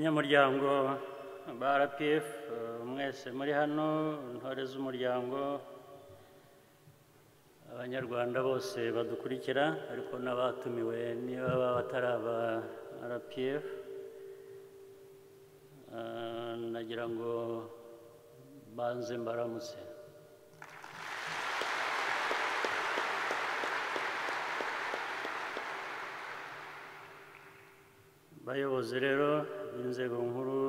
banyamuryango ba rpf eh, mwese muri hano intore z'umuryango abanyarwanda bose badukurikira ariko n'abatumiwe niba baba batari aba rpf Eh, nagira ngo banze mbaramutse bayobozi rero b'inzego nkuru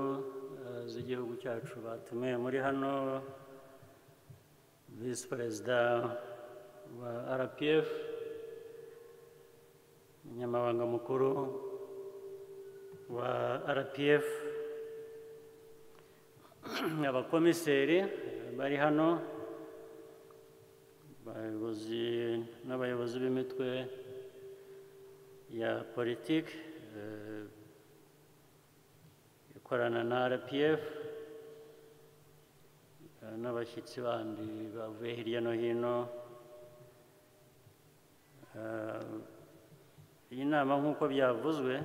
eh, z'igihugu cyacu batumiwe muri hano visi perezida wa rpf umunyamabanga mukuru wa rpf abakomiseri bari hano abayobozi n'abayobozi b'imitwe ya politiki eh, ikorana na rpf eh, n'abashyitsi bandi bavuye hirya no hino Eh, iyi nama nk'uko byavuzwe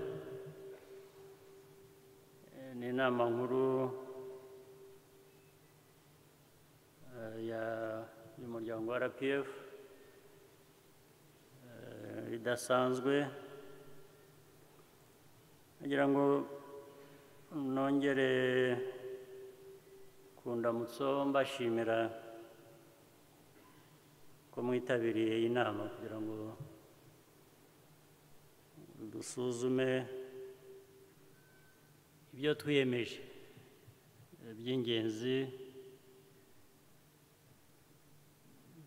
eh, ni inama nkuru eh, ya- y'umuryango wa rpf eh, idasanzwe ngira ngo nongere ku ndamutso mbashimira ko mwitabiriye iyi nama kugira ngo dusuzume ibyo twiyemeje eh, by'ingenzi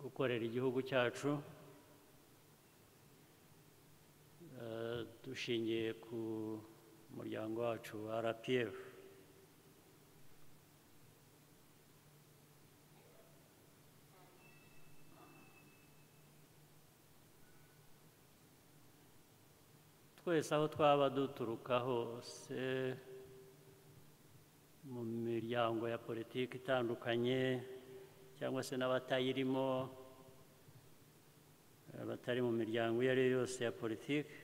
gukorera igihugu cyacu eh, dushingiye ku muryango wacu wa rpf twese aho twaba duturuka hose mu miryango ya politiki itandukanye cyangwa se n'abatayirimo eh, batari mu miryango iyo ari yo yose ya politiki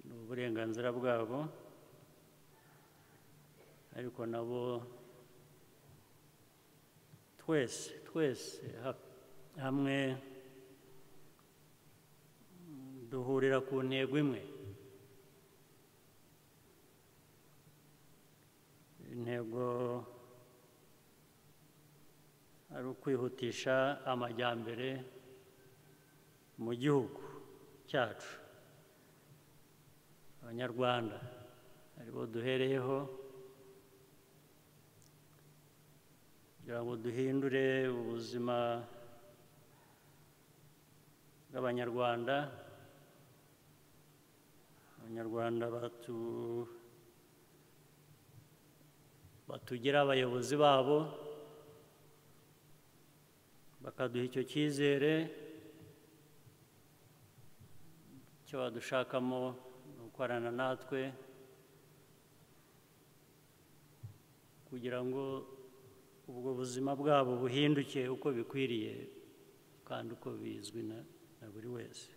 ni uburenganzira bwabo ariko nabo twese twese ha- hamwe duhurira ku ntego imwe intego ari ukwihutisha amajyambere mu gihugu cyacu abanyarwanda aribo duhereyeho kugira ngo duhindure ubuzima bw'abanyarwanda abanyarwanda batu batugira abayobozi babo bakaduha icyo cyizere icyo badushakamo ni ukorana natwe kugira ngo ubwo buzima bwabo buhinduke uko bikwiriye kandi uko bizwi na na buri wese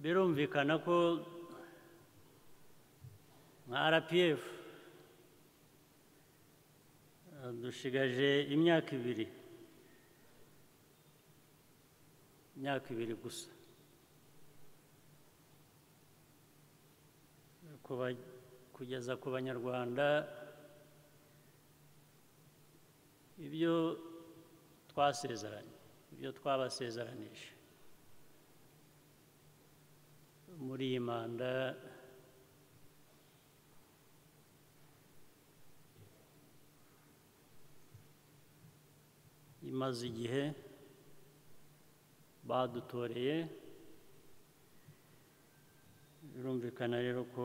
birumvikana ko nka rpf eh, dushigaje imyaka ibiri imyaka ibiri gusa Kuba- kugeza ku banyarwanda ibyo twasezeranye ibyo twabasezeranije muri iyi manda imaze igihe badutoreye birumvikana rero ko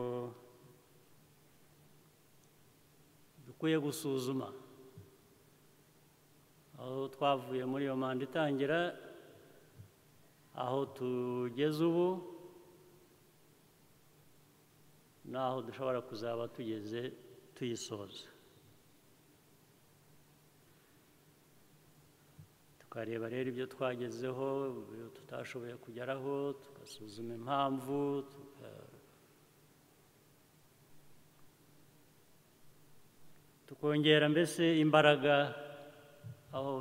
dukwiye gusuzuma aho twavuye muri iyo manda itangira aho tugeze ubu n'aho dushobora kuzaba tugeze tuyisoza tukareba rero ibyo twagezeho ibyo tutashoboye kugeraho tugasuzuma impamvu tuka- tukongera mbese imbaraga aho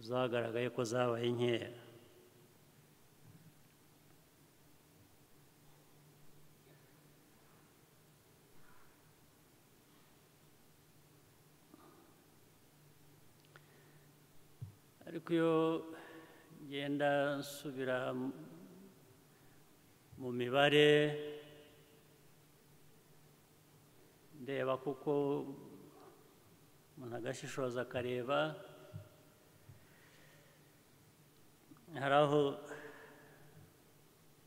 zagaragaye ko zabaye nkeya ariko iyo ngenda nsubira mu- mu mibare ndeba kuko umuntu agashishoza akareba hari aho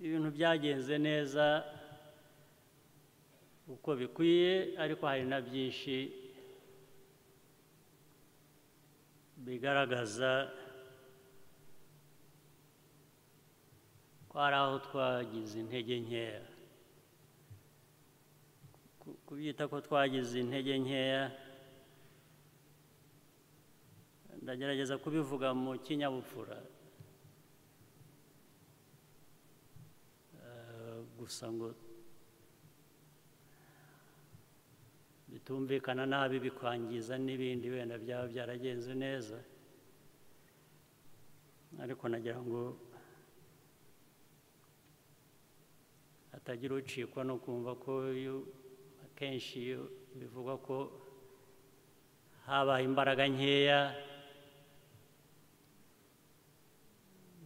ibintu byagenze neza uko bikwiye ariko hari na byinshi bigaragaza ko hari aho twagize intege nkeya Ku- kubyita ko twagize intege nkeya ndagerageza kubivuga mu kinyabupfura Eh, gusa ngo bitumvikana nabi bikwangiza n'ibindi wenda byaba byaragenze neza ariko nagira ngo hatagira ucikwa no kumva ko iyo akenshi iyo bivugwa ko habaye imbaraga nkeya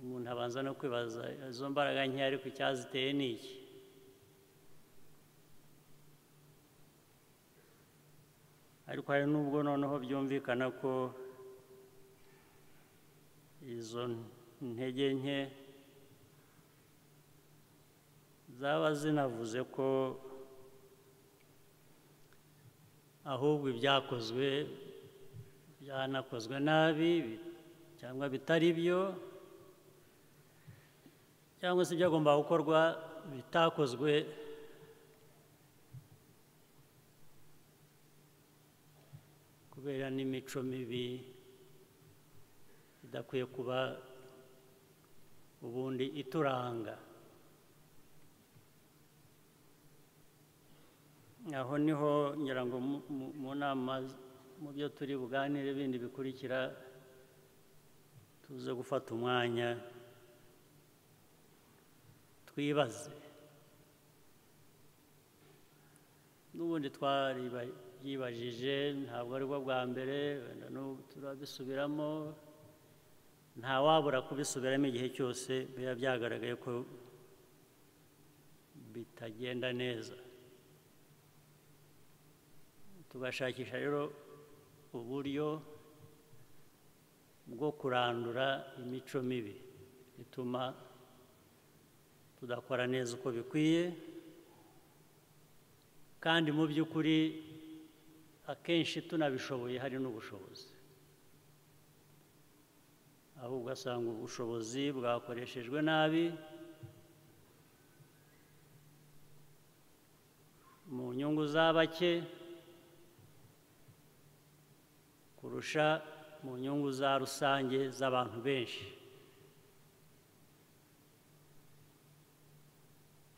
umuntu abanza no kwibaza izo mbaraga nkeya ariko icyaziteye ni iki ariko hari n'ubwo noneho byumvikana ko izo ntege nke zaba zinavuze ko ahubwo ibyakozwe byanakozwe nabi bi- cyangwa bitari byo cyangwa se ibyagomba gukorwa bitakozwe kubera n'imico mibi idakwiye kuba ubundi ituranga aho niho ngira ngo mu- mu- mu nama mu byo turi buganire bindi bikurikira tuze gufata umwanya twibaze n'ubundi twaribajije ntabwo ari bwo bwa mbere wenda n'ubu turabisubiramo nta wabura kubisubiramo igihe cyose biba byagaragaye ko bitagenda neza tugashakisha rero uburyo bwo kurandura imico mibi ituma tudakora neza uko bikwiye kandi mu by'ukuri akenshi tunabishoboye hari n'ubushobozi aho ugasanga ubushobozi bwakoreshejwe nabi mu nyungu za bake kurusha mu nyungu za rusange z'abantu benshi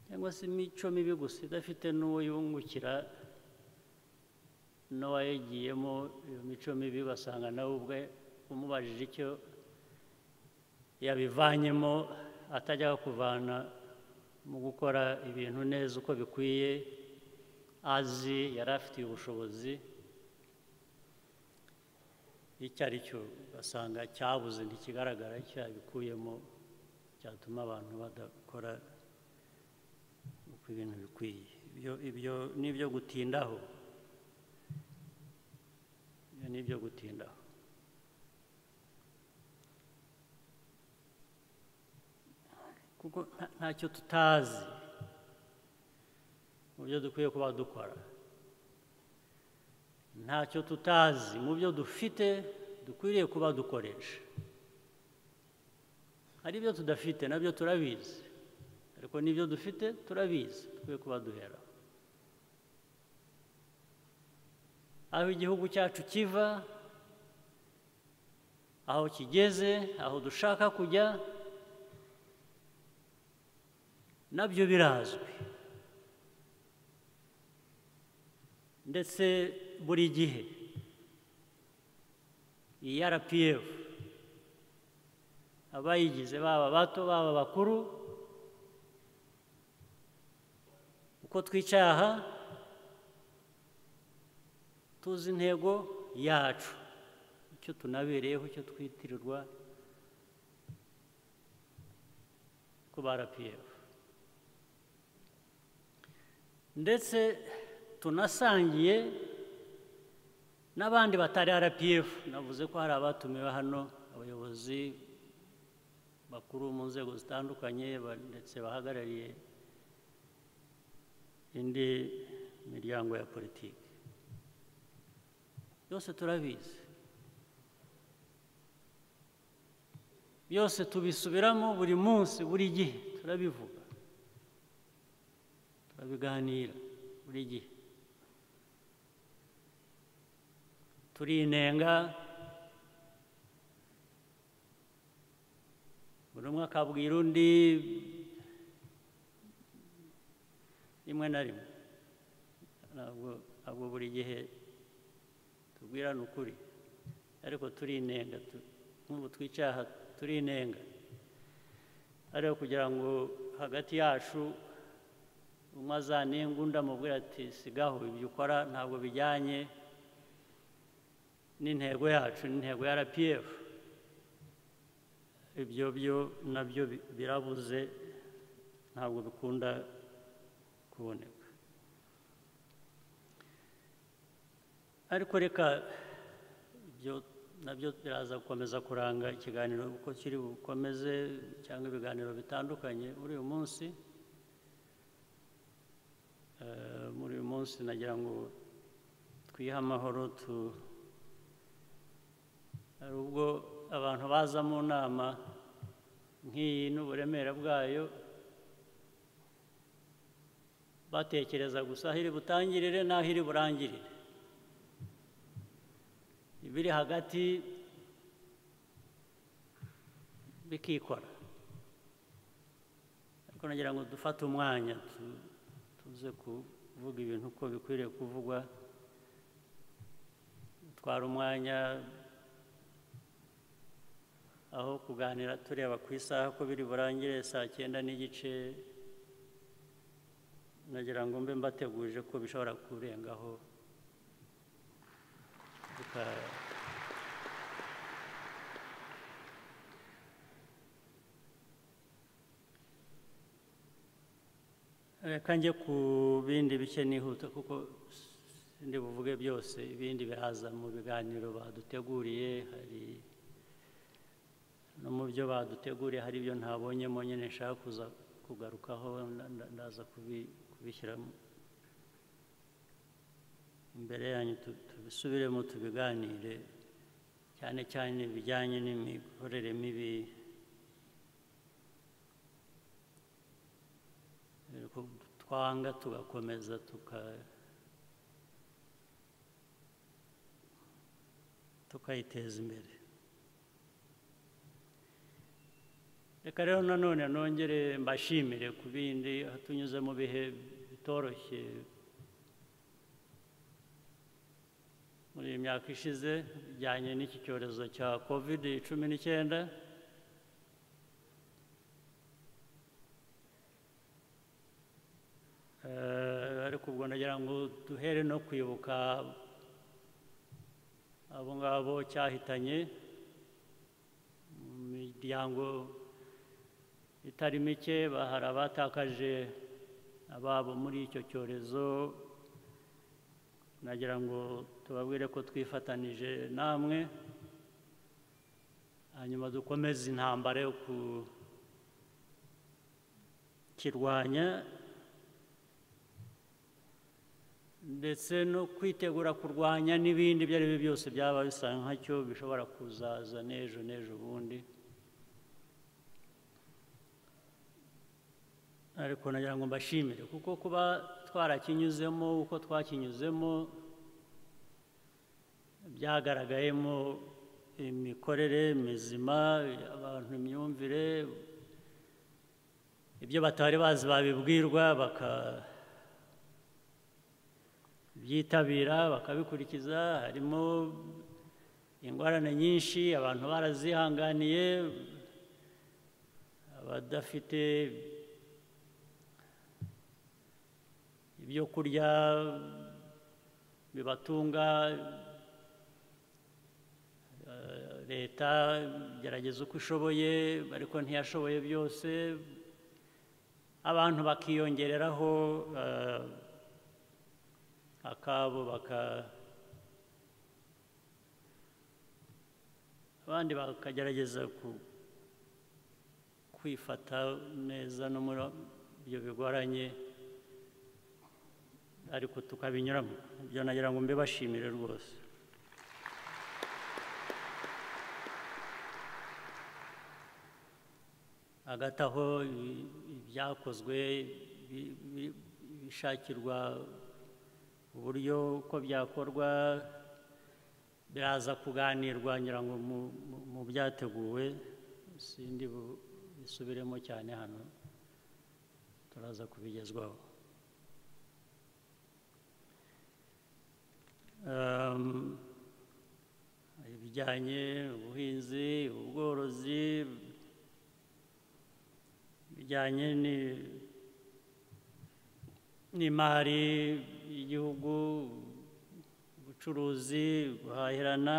cyangwa se imico mibi gusa idafite n'uwo yungukira n'uwayigiyemo iyo mico mibi ugasanga nawe ubwe umubajije icyo yabivanyemo atajya kuvana mu gukora ibintu neza uko bikwiye azi yari afitiye ubushobozi icyo ari cyo ugasanga cyabuze ntikigaragara cyabikuyemo cyatuma abantu badakora uko ibintu bikwiye ibyo ibyo ni ibyo gutindaho ibyo ni ibyo gutindaho kuko nta- ntacyo tutazi mu byo dukwiye kuba dukora ntacyo tutazi mu byo dufite dukwiriye kuba dukoresha hari ibyo tudafite nabyo turabizi ariko n'ibyo dufite turabizi dukwiye kuba duhera aho igihugu cyacu kiva aho kigeze aho dushaka kujya nabyo birazwi ndetse buri gihe iyi rpf abayigize baba bato baba bakuru uko twicaye aha tuzi intego yacu icyo tunabereyeho icyo twitirirwa ko ba rpf ndetse tunasangiye n'abandi batari rpf navuze ko hari abatumiwe hano abayobozi bakuru mu nzego zitandukanye ndetse bahagarariye indi miryango ya politiki byose turabizi byose tubisubiramo buri munsi buri gihe turabivuga turabiganira buri gihe turinenga buri umwe akabwira undi rimwe na rimwe ntabwo buri gihe tubwirana ukuri ariko turinenga nk'ubu twicaye aha turinenga ariko kugira ngo hagati yacu umwe azanenga undi amubwira ati sigaho ibyo ukora ntabwo bijyanye n'intego yacu n'intego ya rpf ibyo byo nabyo birabuze ntabwo bikunda kuboneka ariko reka ibyo nabyo biraza gukomeza kuranga ikiganiro uko kiri bukomeze cyangwa ibiganiro bitandukanye muri uyu munsi muri uyu munsi nagira ngo twihe amahoro tu hari ubwo abantu baza mu nama nk'iyi n'uburemere bwayo batekereza gusa aho iri butangirire n'aho iri burangirire ibiri hagati bikikora ariko nagira ngo dufate umwanya tuze kuvuga ibintu uko bikwiriye kuvugwa dutwara umwanya aho kuganira tureba ku isaha ko biri burangire saa cyenda n'igice nagira ngo mbe mbategurije ko bishobora kurengaho reka njye ku bindi bice nihuta kuko sindi buvuge byose ibindi biraza mu biganiro baduteguriye hari no mu byo baduteguriye hari ibyo ntabonyemo nyine nshaka kuza kugarukaho ndaza kubishyira imbere yanyu tubisubiremo tubiganire cyane cyane bijyanye n'imikorere mibi twanga tugakomeza tukayiteza imbere reka rero nanone nongere mbashimire ku bindi tunyuze mu bihe bitoroshye muri iyi myaka ishize bijyanye n'iki cyorezo cya kovide cumi n'icyenda ariko ubwo nagira ngo duhere no kwibuka abo ngabo cyahitanye mu miryango itari mike hari abatakaje ababo muri icyo cyorezo nagira ngo tubabwire ko twifatanije namwe hanyuma dukomeze intambara yo kukirwanya ndetse no kwitegura kurwanya n'ibindi ibyo ari byo byose byaba bisa nkacyo bishobora kuzaza n'ejo n'ejo bundi ariko nagira ngo mbashimire kuko kuba twarakinyuzemo uko twakinyuzemo byagaragayemo imikorere mizima abantu imyumvire ibyo batari bazi babibwirwa bakabyitabira bakabikurikiza harimo ingorane nyinshi abantu barazihanganiye abadafite ibyo kurya bibatunga eh, leta gerageza uko ishoboye ariko ntiyashoboye byose abantu bakiyongereraho eh, akabo baka abandi bakagerageza ku- kwifata neza no muri ibyo bigoranye ariko tukabinyuramo ibyo nagira ngo mbibashimire rwose hagati aho i- ibyakozwe bi- bi- bishakirwa uburyo uko byakorwa biraza kuganirwa ngira ngo mu- mu- mu byateguwe sindi bu- bisubiremo cyane hano turaza kubigezwaho Um, ibijyanye ubuhinzi ubworozi bijyanye ni- n'imari y'igihugu ubucuruzi guhahirana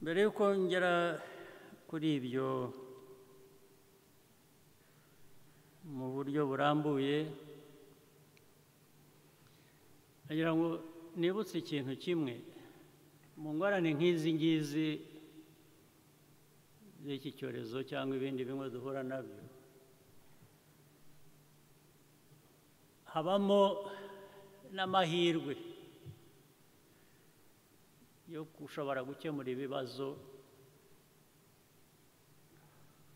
mbere y'uko ngera kuri ibyo mu buryo burambuye nagira ngo nibutse ikintu kimwe mu ngorane nk'izi ngizi z'iki cyorezo cyangwa ibindi bimwe duhura nabyo habamo n'amahirwe yo gushobora gukemura ibibazo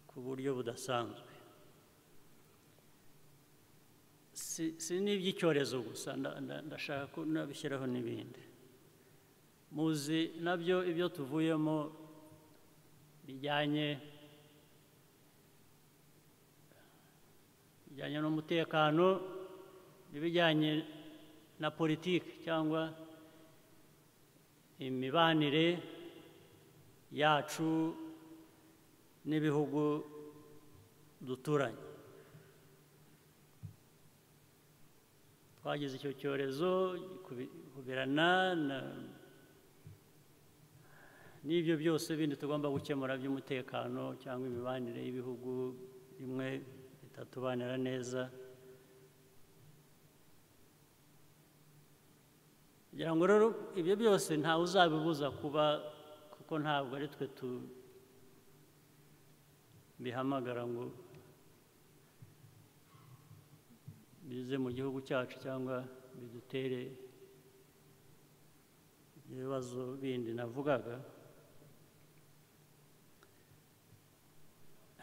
ku buryo budasanzwe si si n'iby'icyorezo gusa nda- nda- ndashaka ko nabishyiraho n'ibindi muzi nabyo ibyo tuvuyemo bijyanye bijyanye n'umutekano n'ibijyanye na politiki cyangwa imibanire yacu n'ibihugu duturanye twagize icyo cyorezo kubirana n'ibyo byose bindi tugomba gukemura by'umutekano cyangwa imibanire y'ibihugu bimwe bitatubanira neza kugira ngo rero ibyo byose ntawe uzabibuza kuba kuko ntabwo ari twe tu bihamagara ngo bize mu gihugu cyacu cyangwa bidutere ibibazo bindi navugaga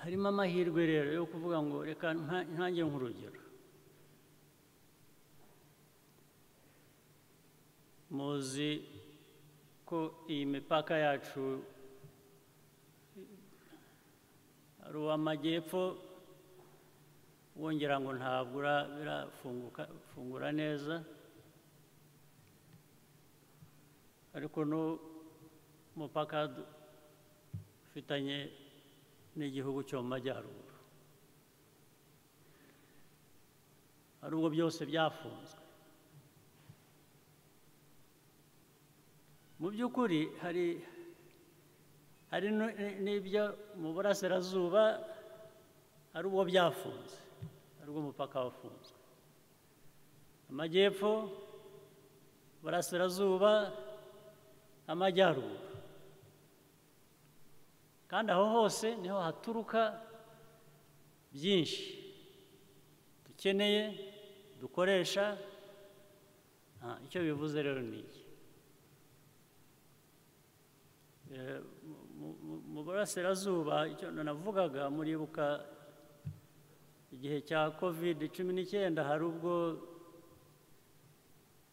harimo amahirwe rero yo kuvuga ngo reka nta- ntange nk'urugero muzi ko iyi mipaka yacu hari uw'amajyepfo wongera ngo ntabwo ura- birafunguka fungura neza ariko n'umupaka ufitanye n'igihugu cyo mu majyaruguru hari ubwo byose byafunzwe mu by'ukuri hari hari no- n'ibyo mu burasirazuba hari ubwo byafunze hari ubwo umupaka wafunzwe amajyepfo burasirazuba amajyaruguru kandi aho hose niho haturuka byinshi dukeneye dukoresha Ah, icyo bivuze rero ni iki Eh, mu- mu- mu burasirazuba icyo navugaga muribuka igihe cya covid cumi n'icyenda hari ubwo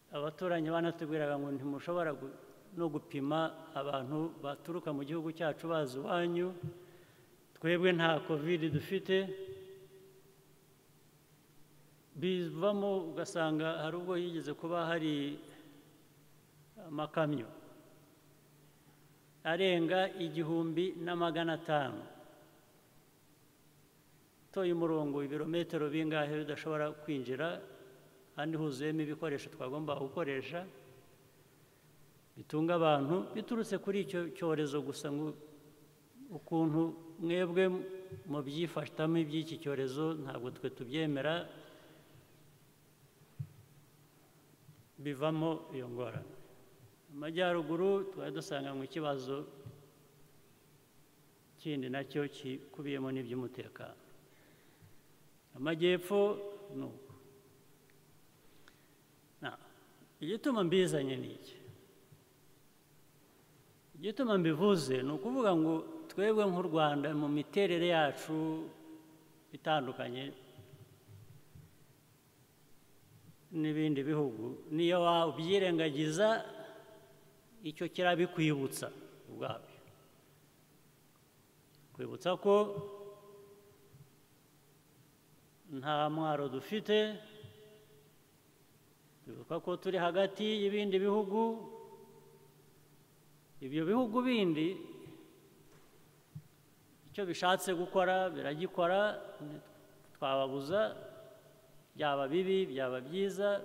abaturanyi banatubwiraga ngo ntimushobora gu- no gupima abantu baturuka mu gihugu cyacu baza iwanyu twebwe nta kovide dufite bivamo ugasanga hari ubwo higeze kuba hari amakamyo arenga igihumbi na magana atanu utoye umurongo ibirometero bingahe bidashobora kwinjira kandi huzuyemo ibikoresho twagomba gukoresha bitunga abantu biturutse kuri icyo cyorezo gusa ngo ukuntu mwebwe mu byifashamo iby'iki cyorezo ntabwo twe tubyemera bivamo iyo ngorane mu majyaruguru twari dusanga mu kibazo kindi nacyo kikubiyemo n'iby'umutekano amajyepfo ni uko Na- igituma mbizanye ni iki igituma mbivuze ni ukuvuga ngo twebwe nk'u rwanda mu miterere yacu itandukanye n'ibindi bihugu niyo wabyirengagiza icyo kirabikwibutsa ubwabyo kwibutsa ko nta mwaro dufite twibuka ko turi hagati y'ibindi bihugu ibyo bihugu bindi icyo bishatse gukora biragikora ntitwababuza byaba bibi byaba byiza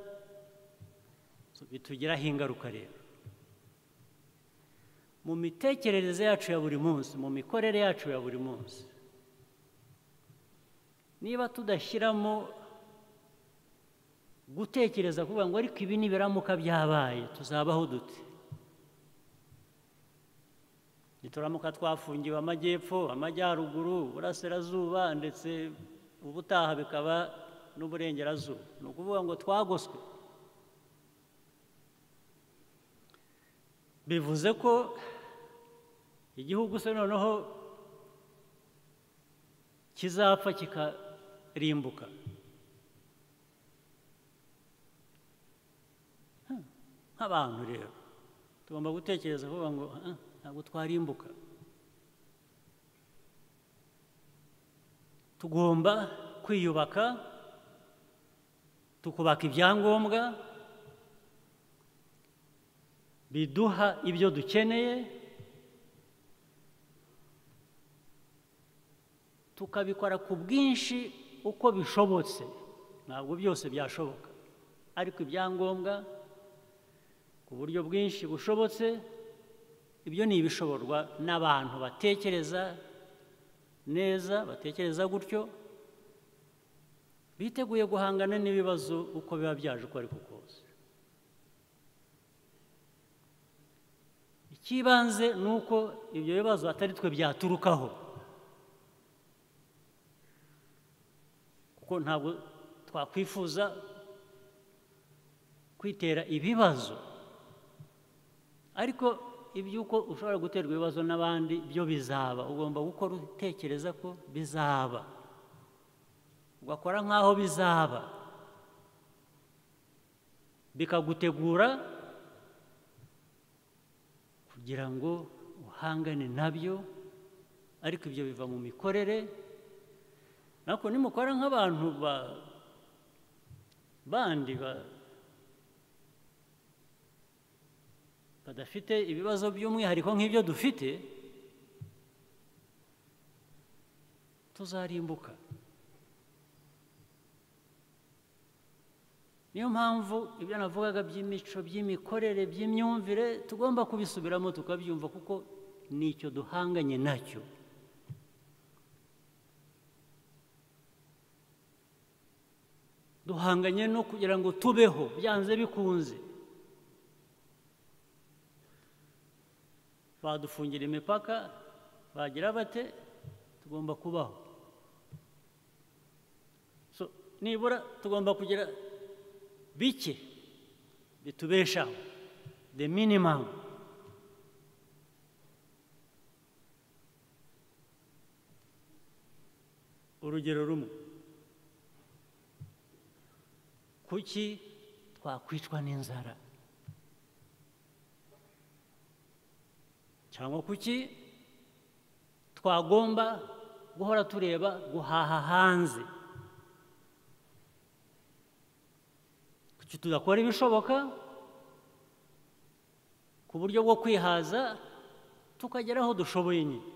bitugiraho ingaruka rero mu mitekerereze yacu ya buri munsi mu mikorere yacu ya buri munsi niba tudashyiramo gutekereza kuvuga ngo ariko ibi nibiramuka byabaye tuzabaho dute nituramuka twafungiwe amajyepfo amajyaruguru uburasirazuba ndetse ubutaha bikaba n'uburengerazuba ni ukuvuga ngo twagoswe bivuze ko igihugu se noneho kizapfa kikarimbuka nk'abantu rero tugomba gutekereza kuvuga ngo "Ah, ntabwo twarimbuka tugomba kwiyubaka tukubaka ibyangombwa biduha ibyo dukeneye tukabikora ku bwinshi uko bishobotse ntabwo byose byashoboka ariko ibyangombwa ku buryo bwinshi bushobotse ibyo ni ibishoborwa n'abantu batekereza neza batekereza gutyo biteguye guhangana n'ibibazo uko biba byaje uko ariko kose icy'ibanze ni uko ibyo bibazo atari twe byaturukaho kuko ntabwo twakwifuza kwitera ibibazo ariko iby'uko ushobora guterwa ibibazo n'abandi byo bizaba ugomba gukora utekereza ko bizaba ugakora nk'aho bizaba bikagutegura kugira ngo uhangane nabyo ariko ibyo biva mu mikorere ariko nimukora nk'abantu ba- bandi ba- badafite ibibazo by'umwihariko nk'ibyo dufite tuzarimbuka niyo mpamvu ibyo navugaga by'imico by'imikorere by'imyumvire tugomba kubisubiramo tukabyumva kuko ni icyo duhanganye nacyo duhanganye no kugira ngo tubeho byanze bikunze badufungira imipaka bagira bate tugomba kubaho So, nibura tugomba kugira bike bitubeshaho the minimum urugero rumwe kuki twakwicwa n'inzara cyangwa kuki twagomba guhora tureba guhaha hanze kuki tudakora ibishoboka ku buryo bwo kwihaza tukagera aho dushoboye nyine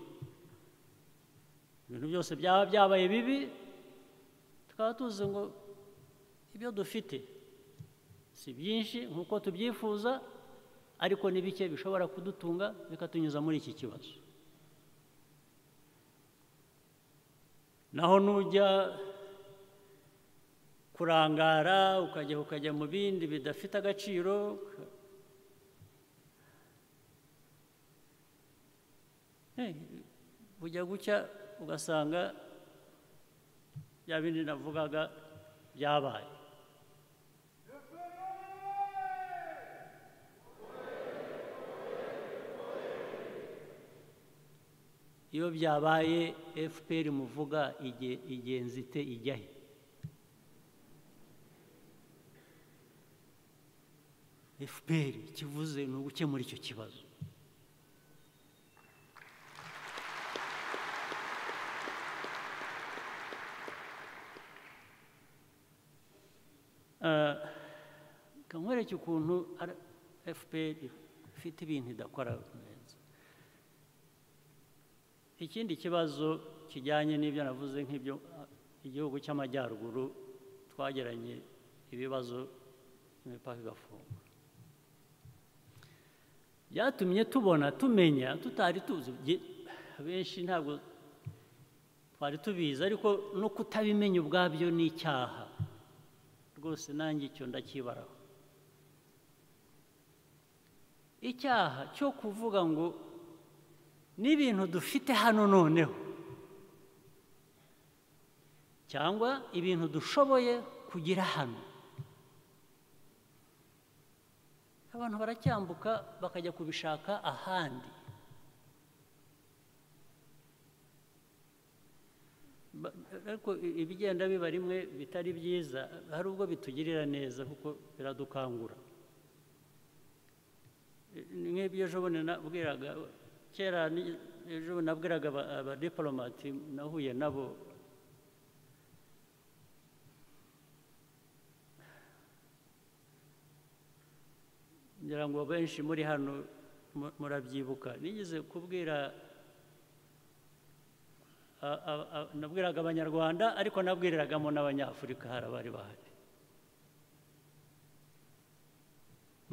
ibintu byose byaba byabaye bibi tukaba tuzi ngo ibyo dufite si byinshi nk'uko tubyifuza ariko ni bike bishobora kudutunga bikatunyuza muri iki kibazo naho nujya kurangara ukajya ukajya mu bindi bidafite agaciro bujya gucya ugasanga bya bindi navugaga byabaye iyo byabaye efuperi muvuga igenzi ite ijya he efuperi kivuze ni ugukemura icyo kibazo nkwereke ukuntu fpr ifite ibintu idakora neza ikindi kibazo kijyanye n'ibyo navuze nk'ibyo igihugu cy'amajyaruguru twageranye ibibazo imipaka igafungwa byatumye tubona tumenya tutari tuzi benshi ntabwo twari tubizi ariko no kutabimenya ubwabyo ni icyaha rwose nanjye icyo ndakibaraho icyaha cyo kuvuga ngo n'ibintu dufite hano noneho cyangwa ibintu dushoboye kugira hano abantu baracyambuka bakajya kubishaka ahandi ariko ibigenda biba rimwe bitari byiza hari ubwo bitugirira neza kuko biradukangura nk'ibyo ejo bundi nabwiraga kera ejo bundi nabwiraga abadiporomati nahuye nabo ngira ngo benshi muri hano murabyibuka nigeze kubwira nabwiraga abanyarwanda ariko nabwiriragamo n'abanyafurika hari abari bahari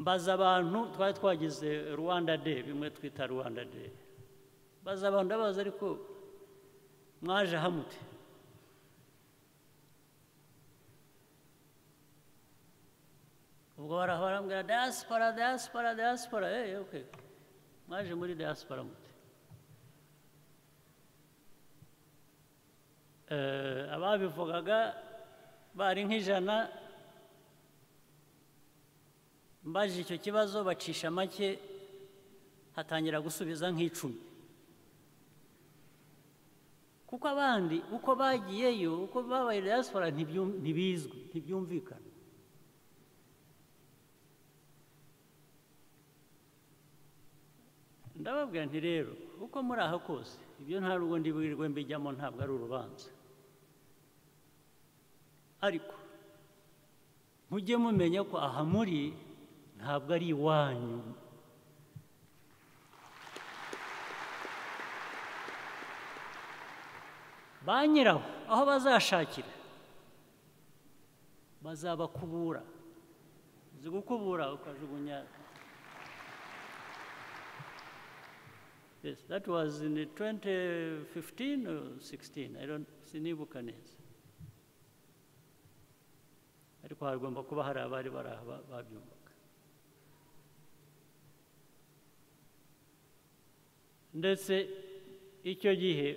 mbaza abantu twari twagize rwanda de bimwe twita rwanda de mbaza abantu ndabaza ariko mwaje hamute ubwo barambwira dayasipora dayasipora dayasipora eee oke mwaje muri dayasipora mute ababivugaga bari nk'ijana mbaje icyo kibazo bacisha make hatangira gusubiza nk'icumi kuko abandi uko bagiyeyo uko babaye diaspora ntibizwi ntibyumvikana ndababwira nti rero uko muri aha kose ibyo nta rugo ndiburirwe mbijyamo ntabwo ari urubanza ariko mujye mumenya ko aha muri ntabwo ari iwanyu ba nyiraho aho bazashakira bazabakubura uzi gukubura ukajugunya Yes, that was in 2015 or 16. I don't sinibuka neza. Ariko hagomba kuba hari abari bari aha babyumvaga. Ndetse icyo gihe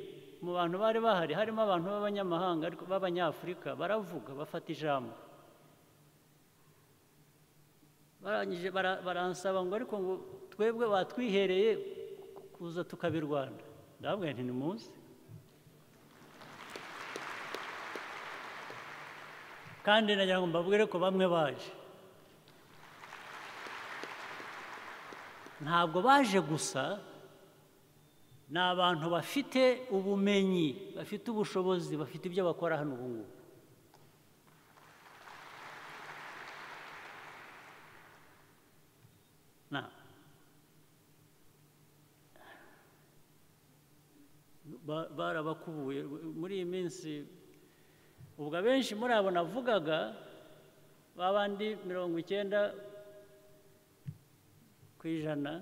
mu bantu bari bahari harimo abantu b'abanyamahanga ariko b'abanyafurika baravuga bafata ijambo. Barangije baransaba ngo ariko ngo twebwe batwihereye kuza tukabirwana ndababwira nti ni munsi kandi nagira ngo mbabwire ko bamwe baje ntabwo baje gusa ni abantu bafite ubumenyi bafite ubushobozi bafite ibyo bakora hano ubu ngubu Na- ba- barabakubuye muri iyi minsi ubwo abenshi muri abo navugaga babandi mirongo icyenda ku ijana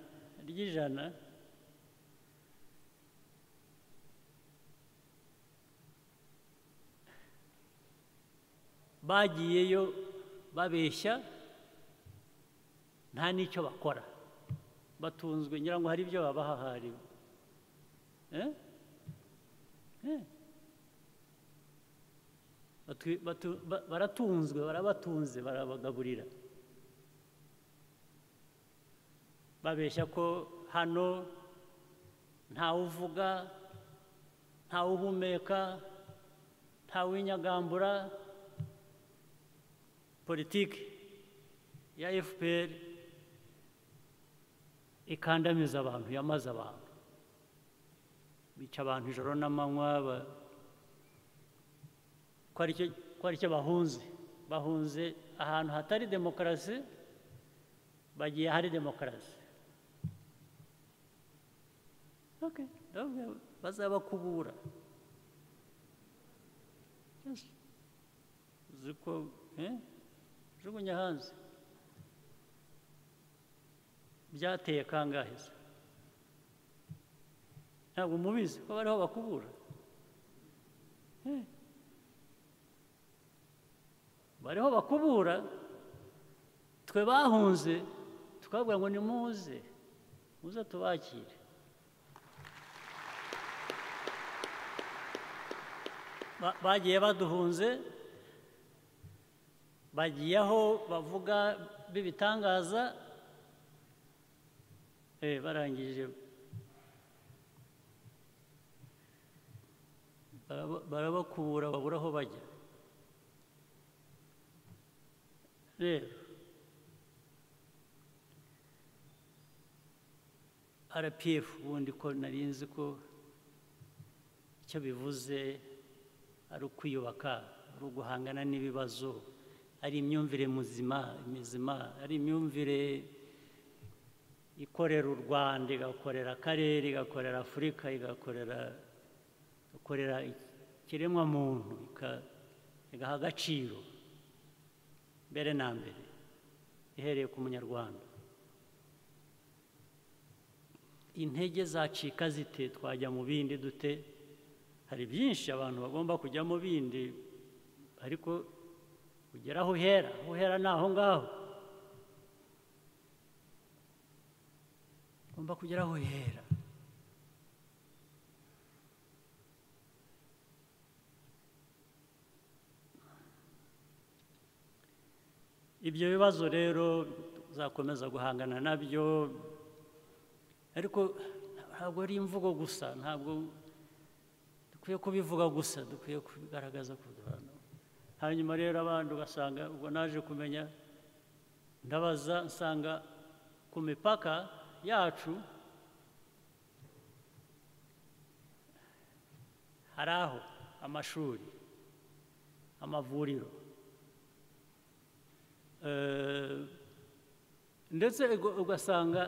ry'ijana bagiyeyo babeshya nta n'icyo bakora batunzwe ngira ngo hari ibyo babaha hariwe Eh? Eh. Batu- batu- ba- baratunzwe barabatunze barabagaburira babeshya ko hano ntawe uvuga ntawe uhumeka ntawe winyagambura politiki ya fpr ikandamiza abantu yamaze abantu bica abantu ijoro n'amanywa ba- ko ari cyo- ko ari cyo bahunze bahunze ahantu hatari demokarasi bagiye hari demokarasi Okay, ndababwira bazabakubura Yes. uzi ko eh, jugunya hanze byateye kangahe se ntabwo mubizi ko bariho bakubura Eh. bariho bakubura twe bahunze tukababwira ngo nimuze muze tubakire Ba- bagiye baduhunze bagiye aho bavuga b'ibitangaza eh, barangije baraba- barabakubura babura aho bajya rero rpf ubundi ko nari nzi ko icyo bivuze ari ukwiyubaka ari uguhangana n'ibibazo ari imyumvire muzima mizima ari imyumvire ikorera u rwanda igakorera akarere igakorera afurika igakorera ikorera ikiremwamuntu ika- igaha agaciro mbere na mbere ihereye ku munyarwanda intege zacika zite twajya mu bindi dute hari byinshi abantu bagomba kujya mu bindi ariko ugera aho uhera aho uhera ni aho ngaho ugomba kugera aho uhera ibyo bibazo rero uzakomeza guhangana nabyo ariko ntabwo ari imvugo gusa ntabwo dukwiye kubivuga gusa dukwiye kubigaragaza ku bantu hanyuma rero abandi ugasanga ubwo naje kumenya ndabaza nsanga ku mipaka yacu hari aho amashuri amavuriro Eh, ndetse uga- ugasanga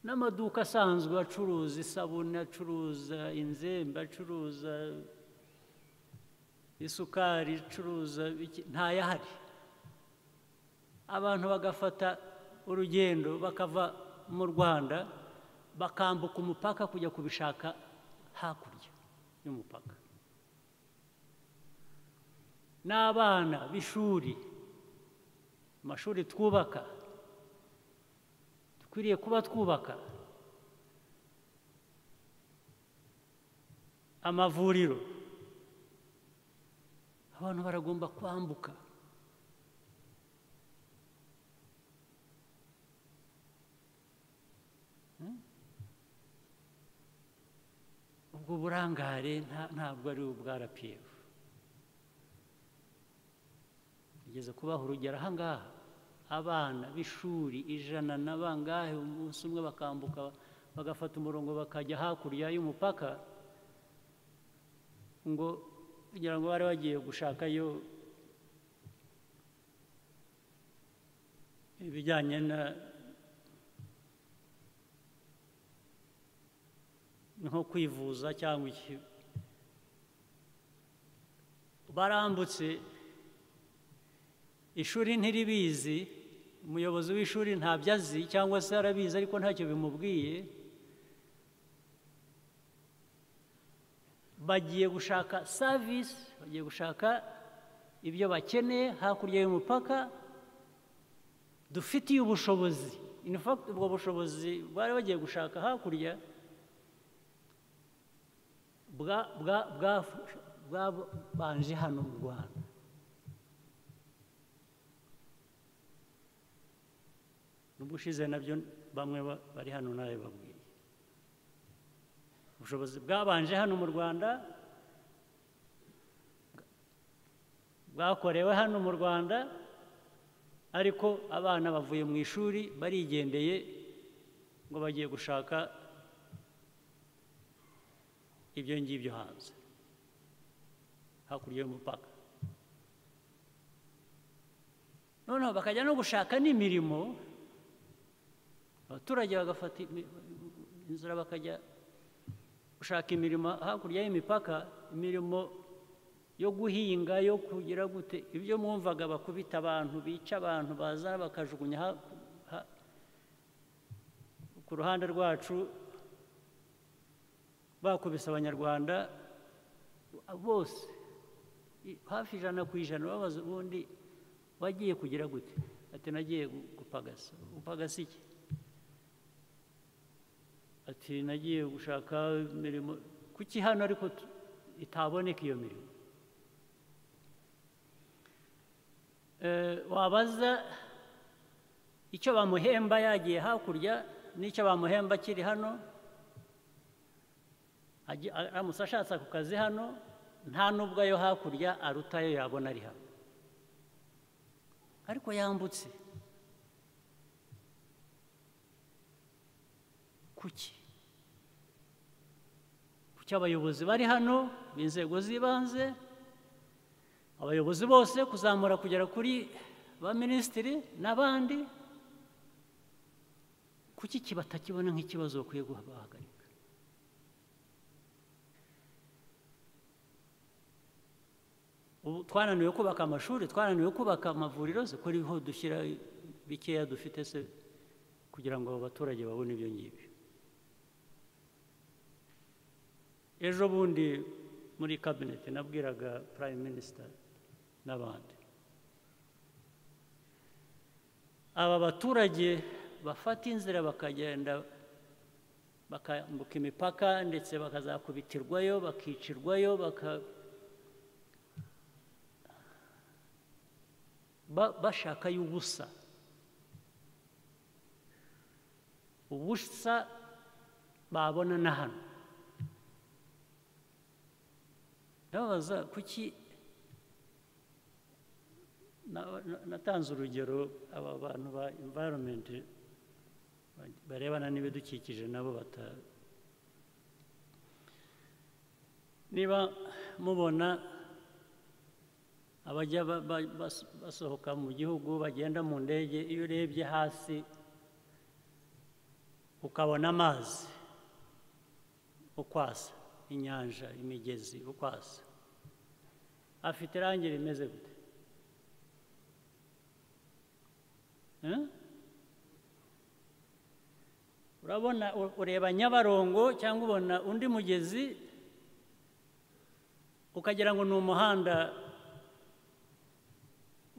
n'amaduka asanzwe acuruza isabune acuruza inzembe acuruza isukari acuruza iki- ntayahari abantu bagafata urugendo bakava mu rwanda bakambuka umupaka kujya kubishaka hakurya y'umupaka n'abana b'ishuri amashuri twubaka dukwiriye kuba twubaka amavuriro abantu baragomba kwambuka Hmm? ubwo burangare nta- ntabwo ari ubwa rapiyefu igeze kubaha urugero aha ngaha abana b'ishuri ijana na bangahe umunsi umwe bakambuka bagafata umurongo bakajya hakurya y'umupaka ngo kugira ngo bari bagiye gushakayo ibijyanye na nko kwivuza cyangwa iki barambutse ishuri ntiribizi umuyobozi w'ishuri ntabyo azi cyangwa se arabizi ariko ntacyo bimubwiye bagiye gushaka savisi bagiye gushaka ibyo bakeneye hakurya y'umupaka dufitiye ubushobozi in fact ubwo bushobozi bari bagiye gushaka hakurya bwabanje hano mu rwanda n'ubushize nabyo bamwe bari hano nawe babwiye ubushobozi bwabanje hano mu rwanda bwakorewe hano mu rwanda ariko abana bavuye mu ishuri barigendeye ngo bagiye gushaka ibyo ngibyo hanze hakurya y'umupaka noneho bakajya no gushaka n'imirimo abaturage bagafata inzira bakajya gushaka imirimo hakurya y'imipaka imirimo yo guhinga yo kugira gute ibyo mwumvaga bakubita abantu bica abantu baza bakajugunya ku ruhande rwacu bakubise abanyarwanda bose hafi ijana ku ijana babaza ubundi wagiye kugira gute ati nagiye gupagasa gupagasa iki ati nagiye gushaka imirimo kuki hano ariko itaboneka iyo mirimo wabaza icyo bamuhemba yagiye hakurya n'icyo bamuhemba akiri hano aramutse ashatse ako kazi hano nta n'ubwo ayo hakurya arutayo yabona ari hano ariko yambutse kuki kuki abayobozi bari hano b'inzego z'ibanze abayobozi bose kuzamura kugera kuri ba minisitiri n'abandi kuki iki batakibona nk'ikibazo bakwiye guhagarika twananiwe kubaka amashuri twananiwe kubaka amavuriro se ko ariho dushyira bikeya dufite se kugira ngo abo baturage babone ibyo ngibyo ejo bundi muri kabineti nabwiraga prime minisita n'abandi aba baturage bafata inzira bakagenda bakambuka imipaka ndetse bakazakubitirwayo bakicirwayo baka bashaka y'ubusa ubusa babona na hano ndababaza kuki natanze urugero aba bantu ba environment barebana n'ibidukikije nabo bata niba mubona abajya basohoka mu gihugu bagenda mu ndege iyo urebye hasi ukabona amazi ukwasa inyanja imigezi ukwasa afite irangi rimeze gute urabona ureba nyabarongo cyangwa ubona undi mugezi ukagira ngo ni umuhanda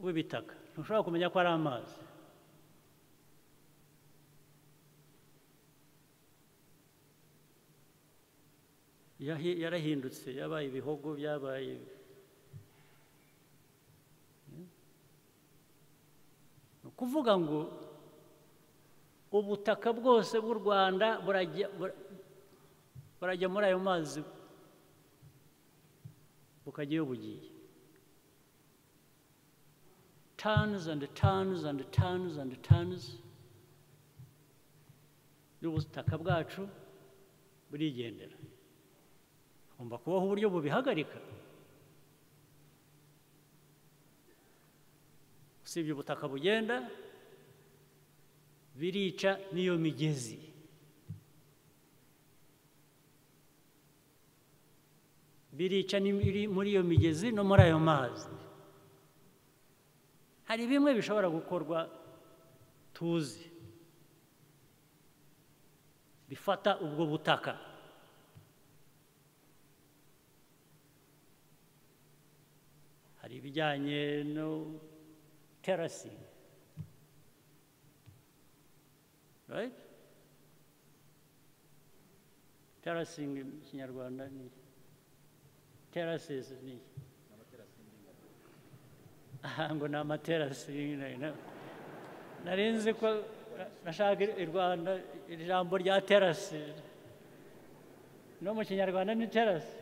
w'ibitaka ntushobora kumenya ko ari amazi yarahindutse yabaye ibihogo byabaye ni ukuvuga ngo ubutaka bwose bw'u rwanda burajya muri ayo mazi bukajya iyo bugiye tons and tons and tons and tons y'ubutaka bwacu burigendera hagomba kubaho uburyo bubihagarika usibye ubutaka bugenda birica n'iyo migezi birica n'ibiri muri iyo migezi no muri ayo mazi hari bimwe bishobora gukorwa tuzi bifata ubwo butaka hari ibijyanye no terasingi right terasingi mu kinyarwanda ni terasesi ni aha ngo ni amaterasi narinzi ko nashaka i rwanda iri jambo rya terasi no mu kinyarwanda ni terasi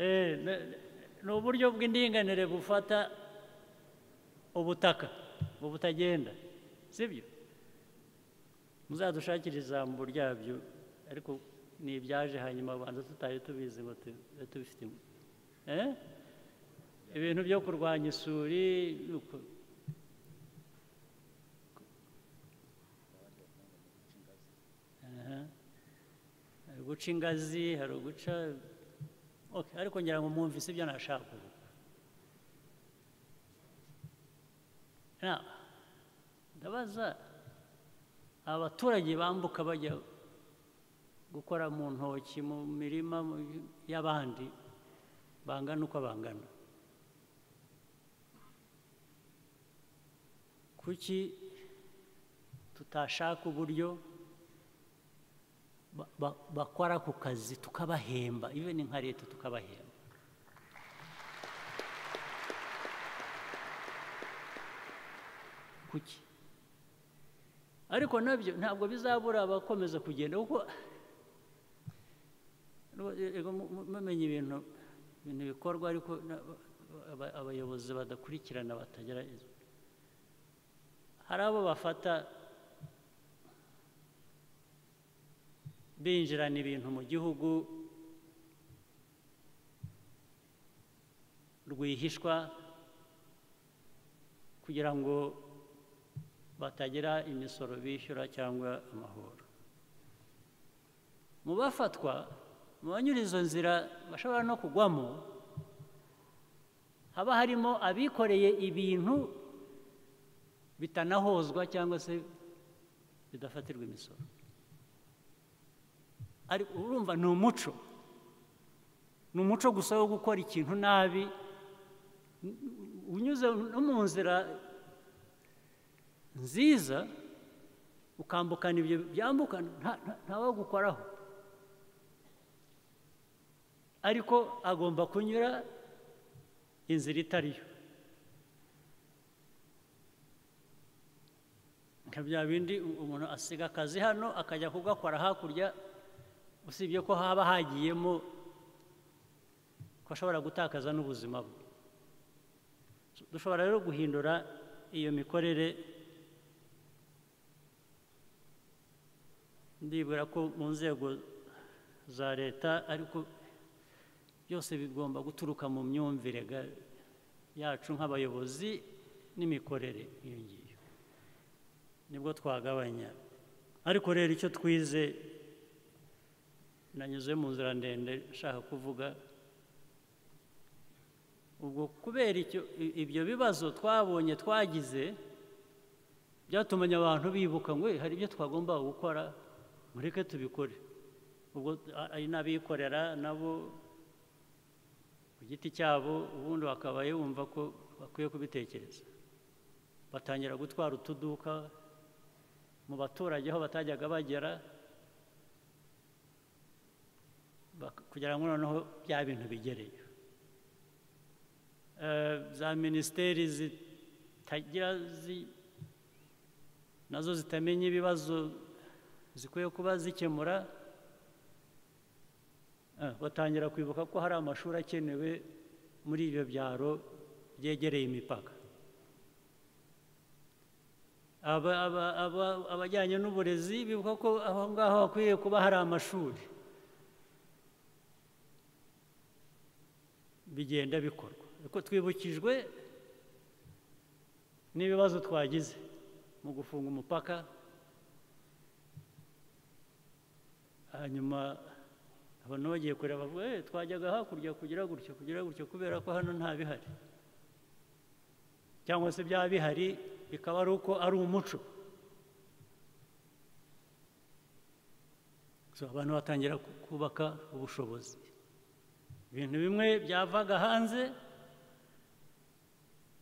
Eh, ne- ni uburyo bw'indinganire bufata ubutaka butagenda sibyo muzadushakire ijambo ryabyo ariko ni ibyaje hanyuma banza tutari tubizi ngo tube tubifite Eh? ibintu byo kurwanya isuri ni uku- Aha. hari uguca ingazi hari uguca Okay, ariko ngira ngo mwumvise ibyo nashaka kuvuga Now, ndabaza abaturage bambuka bajya gukora mu ntoki mu mirima mu- y'abandi bangana uko bangana kuki tutashaka uburyo ba- ba- bakora ku kazi tukabahemba even nka leta tukabahemba kuki ariko nabyo ntabwo bizabura abakomeza kugenda kuko Ego mu- mu- mumenya ibintu ibintu bikorwa ariko na- aba- abayobozi badakurikirana batagira hari abo bafata binjirana ibintu mu gihugu rwihishwa kugira ngo batagira imisoro bishyura cyangwa amahoro mu bafatwa mu banyura izo nzira bashobora no kugwamo haba harimo abikoreye ibintu bitanahozwa cyangwa se bidafatirwa imisoro ari urumva ni umuco ni umuco gusa wo gukora ikintu nabi unyuze no mu nzira nziza ukambukana ibyo byambukana nta- nta- ntawagukoraho ariko agomba kunyura inzira itari yo nka bya bindi umuntu asiga akazi hano akajya kugakora hakurya usibye ko haba hagiyemo ko ashobora gutakaza n'ubuzima bwe dushobora rero guhindura iyo mikorere ndibwira ko mu nzego za leta ariko byose bigomba guturuka mu myumvire ga- yacu nk'abayobozi n'imikorere iyo ngiyo nibwo twagabanya ariko rero icyo twize nanyuze mu nzira ndende nshaka kuvuga ubwo kubera icyo i- ibyo bibazo twabonye twagize byatumanye abantu bibuka ngo "Eh, hari ibyo twagomba gukora mureke tubikore ubwo a- ari n'abikorera nabo ku giti cyabo ubundi bakaba yumva ko bakwiye kubitekereza batangira gutwara utuduka mu baturage aho batajyaga bagera bak- kugira ngo noneho bya bintu bigereyo Eh, za minisiteri zitagira zi- nazo zitamenya ibibazo zikwiye kuba zikemura Eh, batangira kwibuka ko hari amashuri akenewe muri ibyo byaro byegereye imipaka Aba- aba- aba- abajyanye n'uburezi bibuka ko aho ngaho hakwiye kuba hari amashuri bigenda bikorwa ariko twibukijwe n'ibibazo twagize mu gufunga umupaka hanyuma abantu bagiye kureba bavuga "Eh, twajyaga hakurya kugira gutyo kugira gutyo kubera ko hano nta bihari cyangwa se byaba bihari bikaba ari uko ari umuco So, abantu batangira ku- kubaka ubushobozi ibintu bimwe byavaga hanze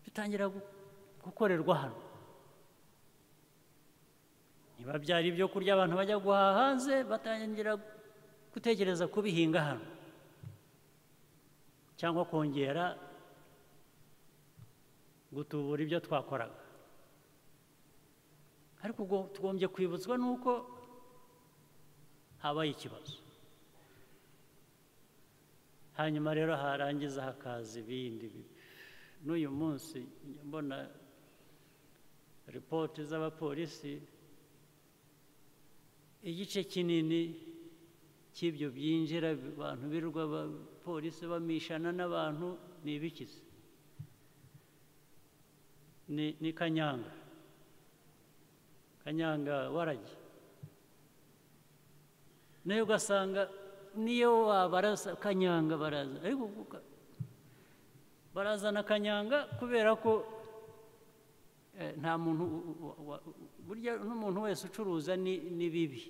bitangira gu- gukorerwa hano niba byari ibyo kurya abantu bajya guhaha hanze batangira gutekereza kubihinga hano cyangwa kongera gutubura ibyo twakoraga ariko ubwo tugombye kwibutswa n'uko habaye ikibazo hanyuma rero harangiza hakaza ibindi bi- n'uyu munsi njya mbona ripoti z'abapolisi igice kinini cy'ibyo byinjira abantu birirwa abapolisi bamishana n'abantu ni ibikize ni ni kanyanga kanyanga waragi nayo ugasanga niyo wabarasa kanyanga baraza ariko kuko barazana kanyanga kubera ko eh, nta muntu u- u- u- wa- burya n'umuntu wese ucuruza ni ni bibi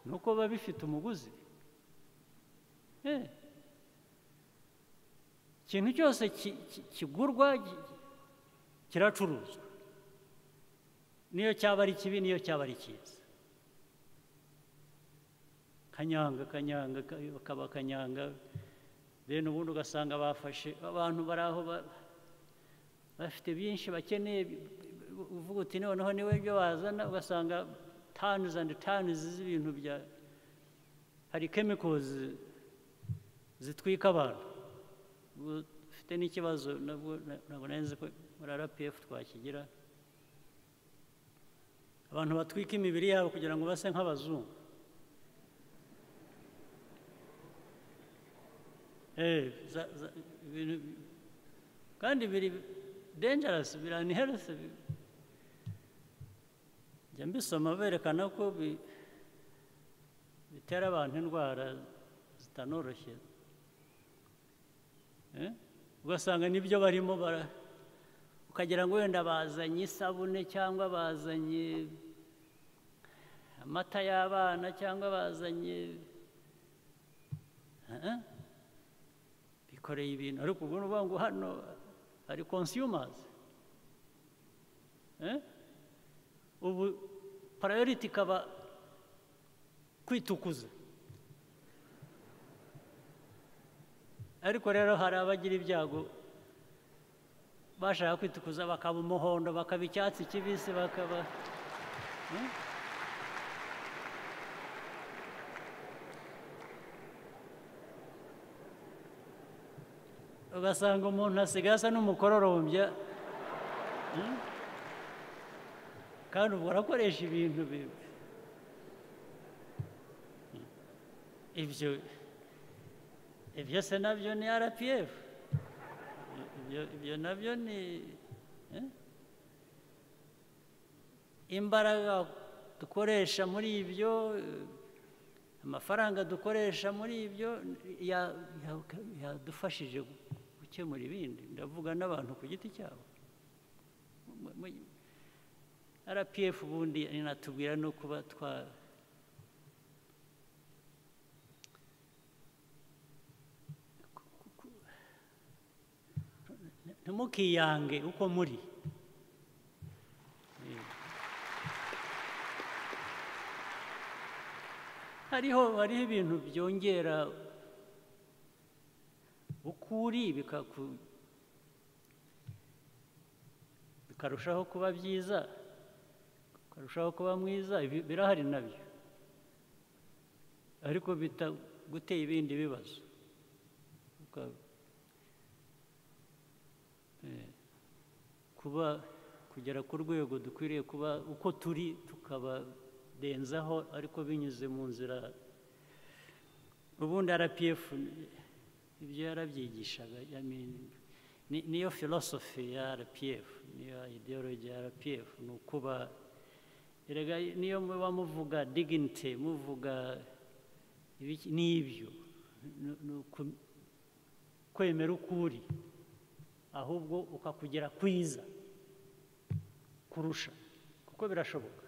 ni uko biba bifite umuguzi Eh. ikintu cyose ki- ki- kigurwa gi- kiracuruzwa niyo cyaba ari kibi niyo cyaba ari cyiza kanyanga kanyanga ka- kaba kanyanga then ubundi ugasanga bafashe abantu bari aho ba- bafite byinshi bakeneye bi- bi- uvuga uti noneho niwe byo bazana ugasanga tons and tons z'ibintu bya hari chemicals zitwika abantu ubu ufite n'ikibazo nabwo na- ntabwo nari nzi ko muri rpf twakigira abantu batwika imibiri yabo kugira ngo base nk'abazungu Eh, za- za- ibintu- kandi biri dangerous biri unhealthy njya mbisoma berekana ko bi- bitera abantu indwara zitanoroshye Eh, ugasanga nibyo barimo bara ukagira ngo wenda bazanye isabune cyangwa bazanye amata y'abana cyangwa bazanye Eh, eh. bikoreye ibintu ariko ubwo ni ukuvuga ngo hano hari consumers Eh? ubu priority ikaba kwitukuza ariko rero hari abagira ibyago bashaka kwitukuza bakaba umuhondo bakaba icyatsi kibisi bakaba Eh? ugasanga umuntu asigaye asa n'umukororombya Eh? kandi ubwo arakoresha ibintu bibi ibyo ibyo se nabyo ni rpf ibyo, ibyo nabyo ni eh? imbaraga dukoresha muri ibyo eh, amafaranga dukoresha muri ibyo ya- ya- yadufashije gukemura ibindi ndavuga n'abantu ku giti cyabo Mu- mu- rpf ubundi inatubwira no kuba twa ntimukiyange uko muri hariho hariho ibintu byongera ukuri bikaku- bikarushaho kuba byiza ukarushaho kuba mwiza ibi- birahari nabyo ariko bitaguteye ibindi bibazo Uka- kuba kugera ku rwego dukwiriye kuba uko turi tukabarenzaho ariko binyuze mu nzira ubundi rpf ibyo yarabyigishaga I mean, ni- niyo filosofi ya rpf niyo ideology ya rpf ni ukuba erega niyo muba muvuga dignity muvuga ibiki n'ibyo ni- ni uku- kwemera uko uri ahubwo ukakugera kwiza kurusha kuko birashoboka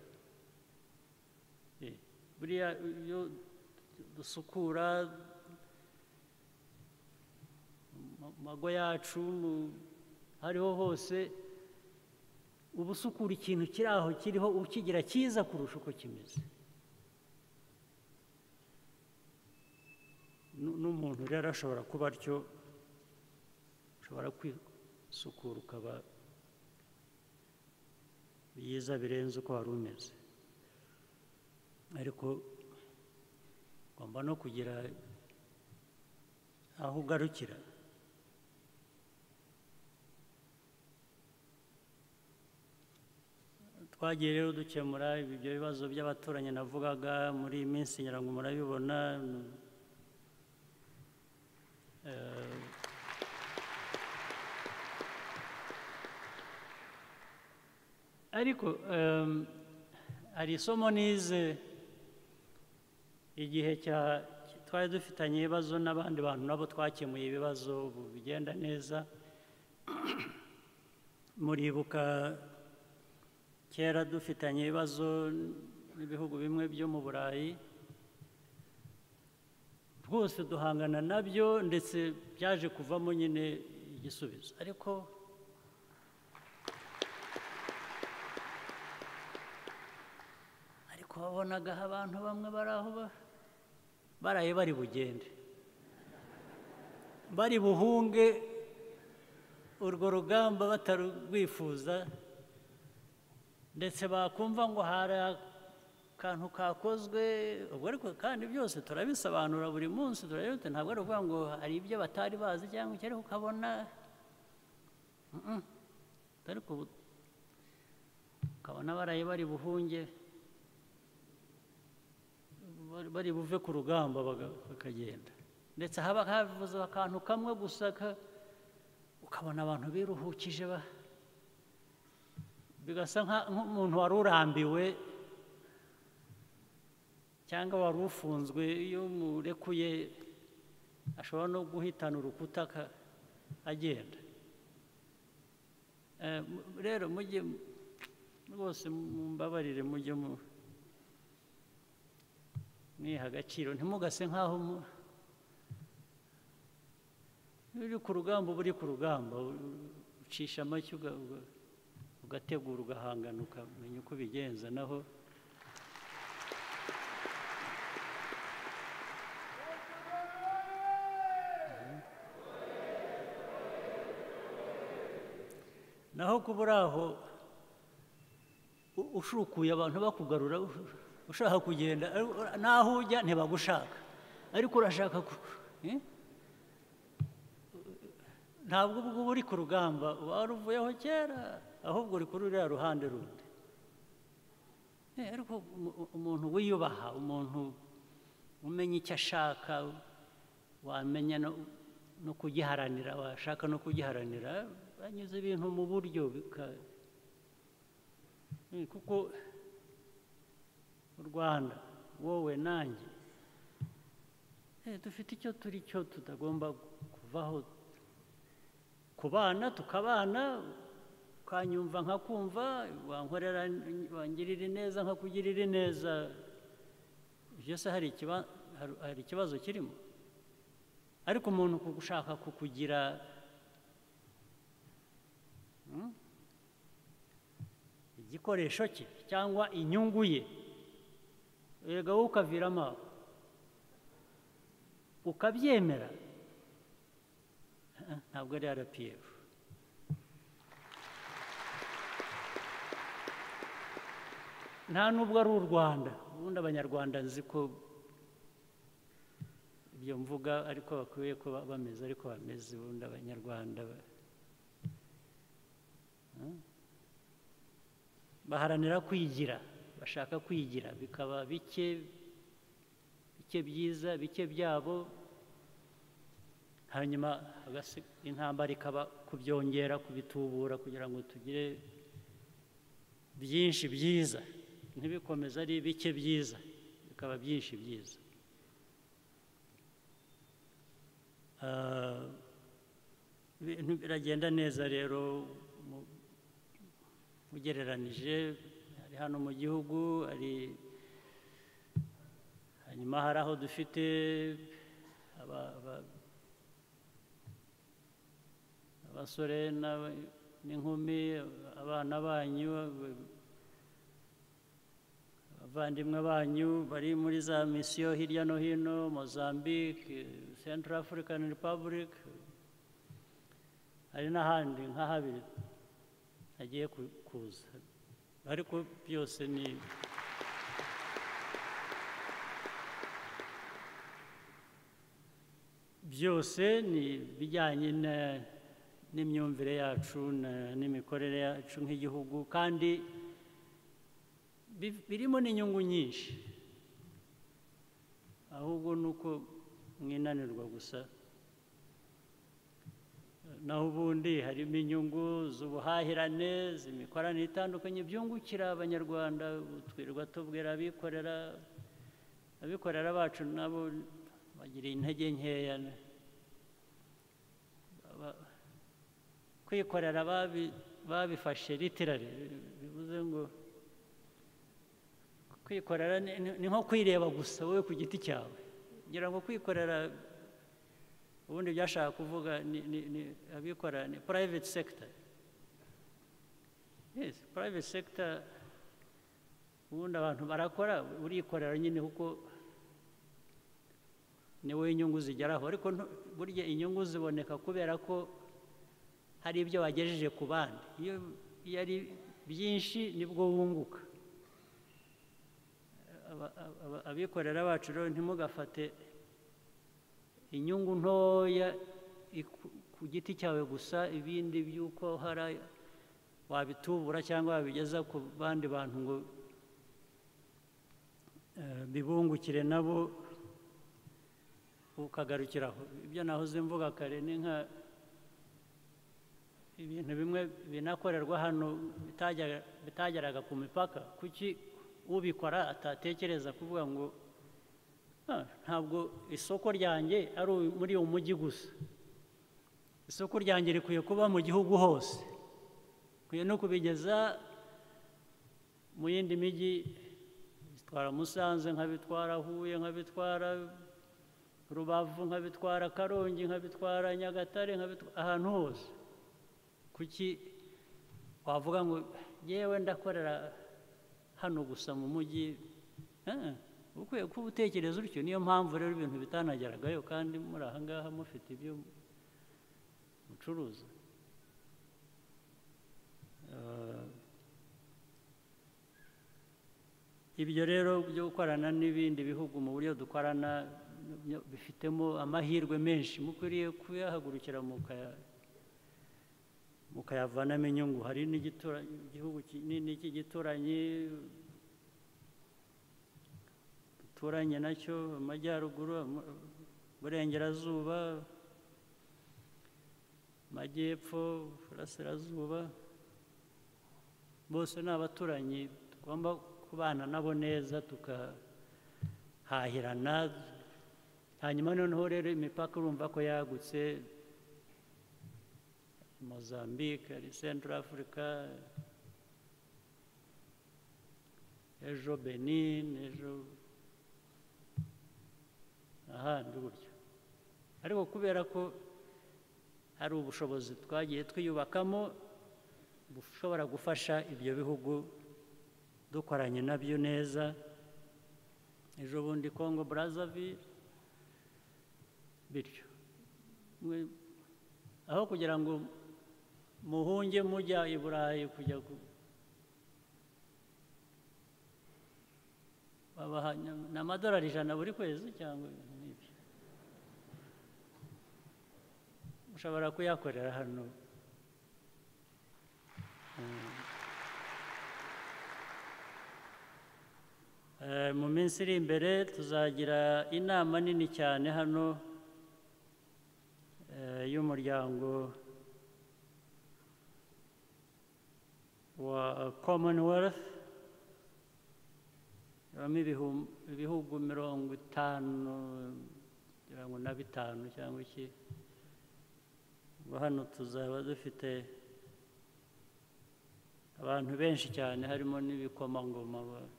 Eh, buriya iyo dusukura mu mago yacu mu- hariho hose uba usukura ikintu kiri aho kiriho ukigira cyiza kurusha uko kimeze Nu- n'umuntu rero ashobora kuba atyo ushobora kwisukura ukaba byiza birenze uko wari umeze ariko ugomba no kugira aho ugarukira twagiye rero dukemura ibyo bibazo by'abaturanyi navugaga muri iyi minsi ngira ngo murabibona Eh, ariko em, hari isomo nize igihe cya twari dufitanye ibibazo n'abandi bantu nabo twakemuye ibibazo ubu bigenda neza muribuka kera dufitanye ibibazo n'ibihugu bimwe byo mu burayi rwose duhangana nabyo ndetse byaje kuvamo nyine igisubizo ariko ariko wabonaga aho abantu bamwe bari aho ba- baraye bari bugende bari buhunge urwo rugamba batarwifuza ndetse bakumva ngo hari akantu kakozwe ubwo ariko kandi byose turabisobanura buri munsi turabibona ntabwo ari ukuvuga ngo hari ibyo batari bazi cyangwa iki ariko ukabona Mm-mm. ariko ubu ukabona baraye bari buhunge bari- bari buve ku rugamba baga- bakagenda ndetse haba havuze akantu kamwe gusa ka- ukabona abantu biruhukije ba bigasa nka- nk'umuntu wari urambiwe cyangwa wari ufunzwe iyo umurekuye ashobora no guhitana urukuta aka- agenda Eh, mu- rero mujye rwose mumbabarire mujye mu mwiha agaciro ntimugase nk'aho mu- iyo uri ku rugamba uba uri ku rugamba u- ucisha amashyi uga- uga- ugategura ugahangana ukamenya uko ubigenza naho naho kuba uri aho u- ushukuye abantu bakugarura u- ushaka kugenda ari- n'aho ujya ntibagushaka ariko urashaka ku- eh? ntabwo ubwo uba uri ku rugamba uba waruvuyeho kera ahubwo uri kuri ruriya ruhande rundi Eh, ariko umu- umuntu wiyubaha umuntu umenya icyo ashaka wamenya no- no kugiharanira washaka no kugiharanira banyuze ibintu mu buryo bika- Eh, kuko u rwanda wowe nanjye eh, dufite icyo turi cyo tutagomba kuvaho kubana tukabana ukanyumva nkakumva wankorera wangirira ineza nkakugirira ineza ibyo se hari ikiba- hari- hari ikibazo kirimo ariko umuntu ku gushaka kukugira hmm, igikoresho cye cyangwa inyungu ye erega wowe ukaviramo aho ukabyemera eh, ntabwo ari rpf nta nubwo ari u rwanda ubundi abanyarwanda nzi ko ibyo mvuga ariko bakwiye kuba bameze ariko bameze ubundi abanyarwanda ba- Hmm? baharanira kwigira bashaka kwigira bikaba bike bike byiza bike byabo hanyuma hagasi- intambara ikaba kubyongera kubitubura kugira ngo tugire byinshi byiza ntibikomeze ari bike byiza bikaba byinshi byiza Ah, ibintu biragenda neza rero mu- ugereranije ari hano mu gihugu ari hanyuma hari aho dufite aba- aba- abasore n'aba- n'inkumi abana banyu abavandimwe banyu bari muri za misiyo hirya no hino mozambique central african republic hari n'ahandi nka habiri agiye ku- kuza ariko byose ni byose ni ibijyanye na- n'imyumvire yacu na- n'imikorere yacu nk'igihugu kandi bi- birimo n'inyungu nyinshi ahubwo ni uko mwinanirwa gusa naho ubundi harimo inyungu z'ubuhahirane z'imikoranire itandukanye byungukira abanyarwanda ubu twirirwa tubwira abikorera abikorera bacu nabo bagira intege nkeya Aba- kwikorera babi- babifashe ritirare bivuze ngo kwikorera ni- ni- ni nko kwireba gusa wowe ku giti cyawe ngira ngo kwikorera ubundi byashaka kuvuga ni ni- ni abikora ni private sector yes private sector ubundi abantu barakora urikorera nyine kuko ni wowe inyungu zigeraho ariko ntu- burya inyungu ziboneka kubera ko hari ibyo wagejeje ku bandi iyo iyo ari byinshi nibwo wunguka Aba- aba- abikorera bacu rero ntimugafate inyungu ntoya iku- ku giti cyawe gusa ibindi by'uko hari wabitubura cyangwa wabigeza ku bandi bantu ngo eh, bibungukire nabo ukagarukiraho ibyo nahoze mvuga kare ni nka ibintu bimwe binakorerwa hano bitajya- bitageraga ku mipaka kuki ubikora atatekereza kuvuga ngo "Ah, ntabwo isoko ryanjye ari uyu- muri uyu mujyi gusa isoko ryanjye rikwiye kuba mu gihugu hose rikwiye no kubigeza mu yindi mijyi bitwara musanze nkabitwara huye nkabitwara rubavu nkabitwara karongi nkabitwara nyagatare nkabitwara ahantu hose kuki wavuga ngo yewe ndakorera hano gusa mu mujyi Eh, ukwiye kuba utekereza utyo niyo mpamvu rero ibintu bitanageragayo kandi muri aha ngaha mufite ibyo mucuruza Eh, ibyo rero byo gukorana n'ibindi bihugu mu buryo dukorana byo bifitemo amahirwe menshi mukwiriye kuyahagurukira mukaya mukayavanamo inyungu hari n'igitura- igihugu kinini cy'igituranyi duturanye nacyo amajyaruguru Ama- burengerazuba amajyepfo burasirazuba bose ni abaturanyi tugomba kubana nabo neza tukahahirana hanyuma noneho rero imipaka urumva ko yagutse mozambique ari central africa ejo benin ejo ahandi gutyo ariko kubera ko hari ubushobozi twagiye twiyubakamo bushobora gufasha ibyo bihugu dukoranye nabyo neza ejo bundi congo brazzaville bityo mwe- aho kugira ngo muhunge mujya i burayi kujya ku- babaha na- ni amadolari ijana buri kwezi cyangwa ibintu nk'ibyo ushobora kuyakorera hano Eh, mu minsi iri imbere tuzagira inama nini cyane hano eh, y'umuryango wa commonwealth habamo ibihum- ibihugu mirongo itanu kugira ngo na bitanu cyangwa iki ubwo hano tuzaba dufite abantu benshi cyane harimo n'ibikomangoma ba-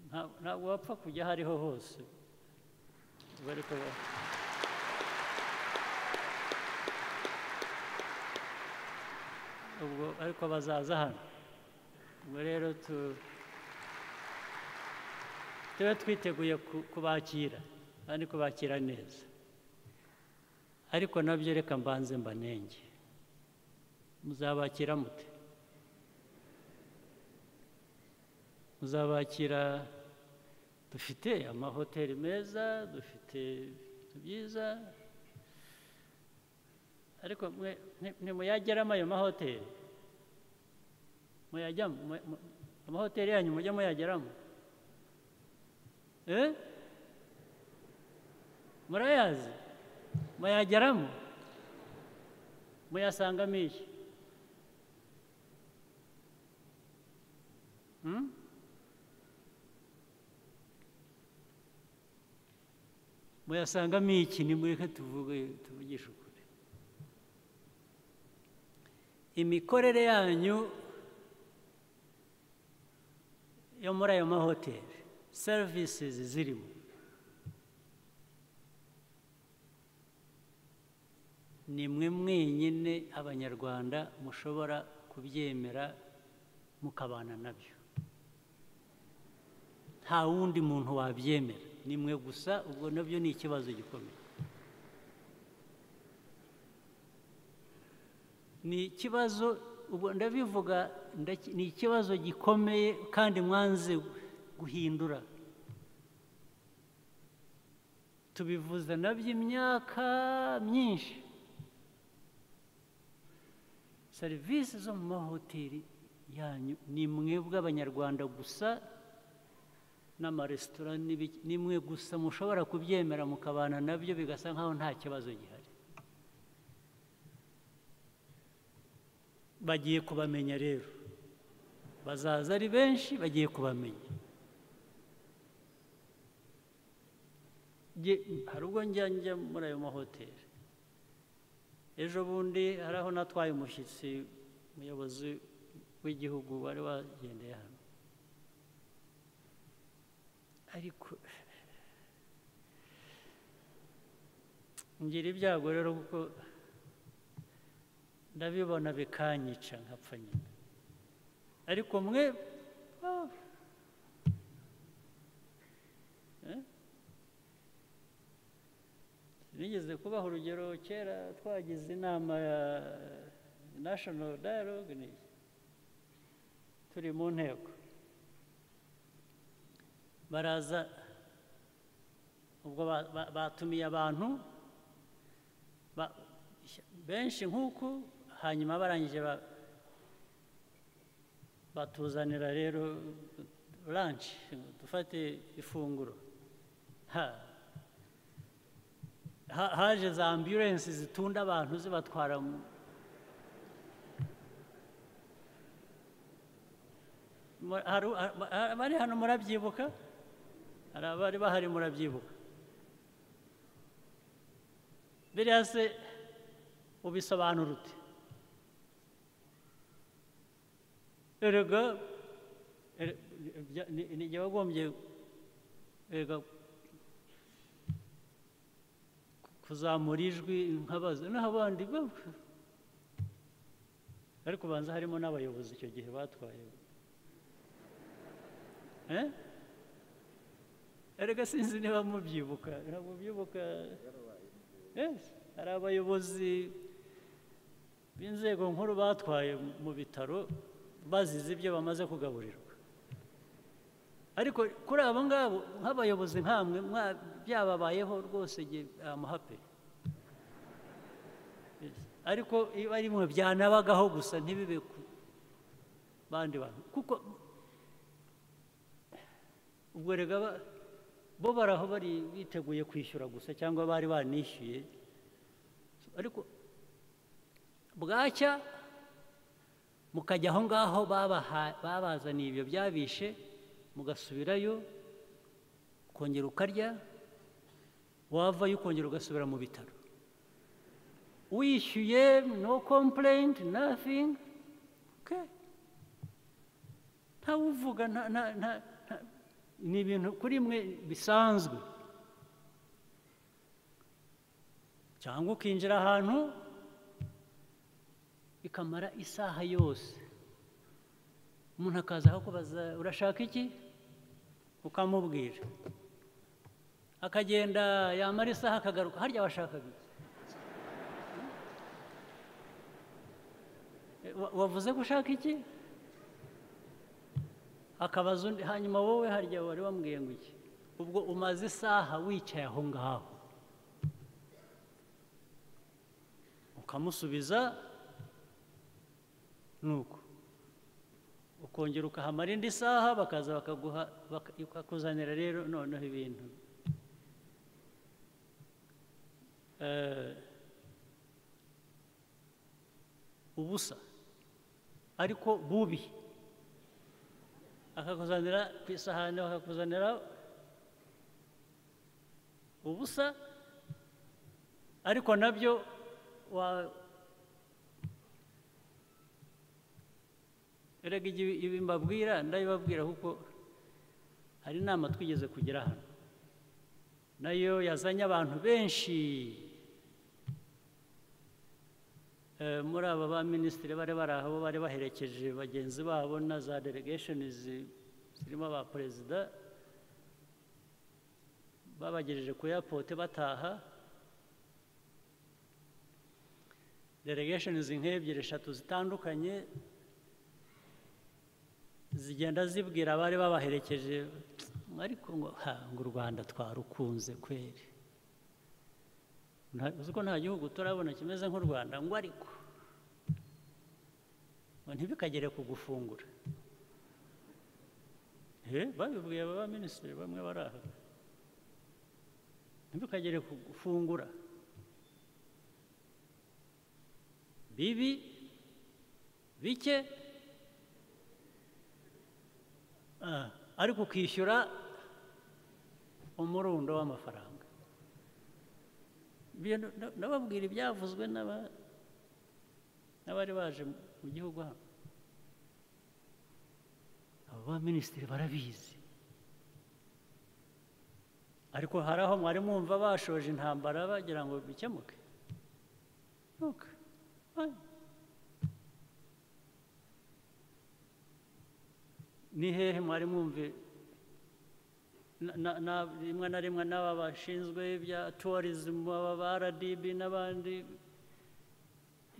Nta- ntabwo wapfa kujya aho ariho hose ubwo ariko ba- ubwo ariko bazaza hano ubwo rero tu tube twiteguye ku- kubakira kandi kubakira neza ariko nabyo reka mbanze mbanenge muzabakira mute muzabakira dufite amahoteli meza dufite ibintu byiza ariko mwe nti- ntimuyageramo ayo mahoteli muyajyamo mu- mu- amahoteli yanyu mujye muyageramo Eh? murayazi muyageramo muyasangamo iki Hmm? muyasangamo iki nimureke tuvuge tuvugishe ukuri imikorere yanyu yo muri ayo mahoteli serivisizi zirimo ni mwe mwenyine abanyarwanda mushobora kubyemera mukabana nabyo nta wundi muntu wabyemera ni mwe gusa ubwo nabyo ni ikibazo gikomeye ni ikibazo ubwo ndabivuga ndaki- ni ikibazo gikomeye kandi mwanze guhindura tubivuze nabyo imyaka myinshi serivisi zo mu mahoteli yanyu ni mwebwe abanyarwanda gusa n'amaresitora n'ibiki ni mwe gusa mushobora kubyemera mukabana nabyo bigasa nk'aho nta kibazo gihari bagiye kubamenya rero bazaza ari benshi bagiye kubamenya Nge- hari ubwo njya njya muri ayo mahoteli ejo bundi hari aho natwaye umushyitsi umuyobozi w'igihugu wari wagendeye hano ariko ngira ibyago rero kuko ndabibona bikanyica nkapfa nyine ariko mwe ah. Eh? sinigeze kubaha urugero kera twagize inama ya national dialogue ni iki? turi mu nteko baraza ubwo ba- ba- batumiye abantu ba- benshi nk'uku hanyuma barangije ba- batuzanira rero lunch dufate ifunguro Ha. Ha- haje za ambulances zitunda abantu zibatwara mu- mu- hari- hari- abari hano murabyibuka hari abari bahari murabyibuka biriya se ubisobanura ute erega ere- bya- ni- ni jye wagombye erega ku- kuzamura ijwi nkabaza naho abandi ba- ariko ubanza harimo n'abayobozi icyo gihe batwaye eh? erega sinzi niba mubyibuka ntabwo mubyibuka Yes, hari abayobozi b'inzego nkuru batwaye mu bitaro bazize ibyo bamaze kugaburirwa ariko kuri abo ngabo nk'abayobozi nk'amwe mwa- byababayeho rwose jye amuhape ariko iba rimwe byanabagaho gusa ntibibe ku bandi bantu kuko ubwo rega ba- bo baraho bari biteguye kwishyura gusa cyangwa bari banishyuye ariko bwacya mukajya aho ngaho babaha- babazaniye ibyo byabishe mugasubirayo ukongera ukarya wavayo ukongera ugasubira mu bitaro wishyuye no complaint nothing okay ntawuvuga nta nta nta nta- ni ibintu kuri mwe bisanzwe cyangwa ukinjira ahantu bikamara isaha yose umuntu akaza akakubaza urashaka iki ukamubwira akagenda yamara isaha akagaruka harya washakaga iki Wa- wavuze ko ushaka iki akabaza undi hanyuma wowe harya wari wambwiye ngo iki ubwo umaze isaha wicaye aho ngaho ukamusubiza nuko ukongera ukahamara indi saha bakaza bakaguha baka- bakakuzanira rero noneho ibintu Eh, ubusa ariko bubi akakuzanira ku isahani bakakuzanira ubusa ariko nabyo wa- erega ibi ibi mbabwira ndabibabwira kuko hari inama twigeze kugera hano nayo yazanye abantu benshi Eh, muri aba ba minisitiri bari bari aho bari baherekeje bagenzi babo na za delegation zirimo ba perezida babagejeje ku airport bataha delegation nk'ebyiri eshatu zitandukanye zigenda zibwira abari babaherekeje ariko ngo ha ngo u rwanda twarukunze kweri Nta- uzi ko nta gihugu turabona kimeze nk'u rwanda ngo ariko ngo ntibikagere kugufungura Eh, babibwiye aba minisitiri bamwe bari aha ntibikagere kugufungura bibi bike ah, ariko ukishyura umurundo w'amafaranga Ibyo na- na- nababwira ibyavuzwe n'aba- n'abari baje mu- mu gihugu hano abo ba minisitiri barabizi ariko hari aho mwari mwumva bashoje intambara bagira ngo bikemuke Nuko, ah. ni hehe mwari mwumve na- na- na- rimwe na rimwe n'aba bashinzwe ibya tourism aba ba RDB n'abandi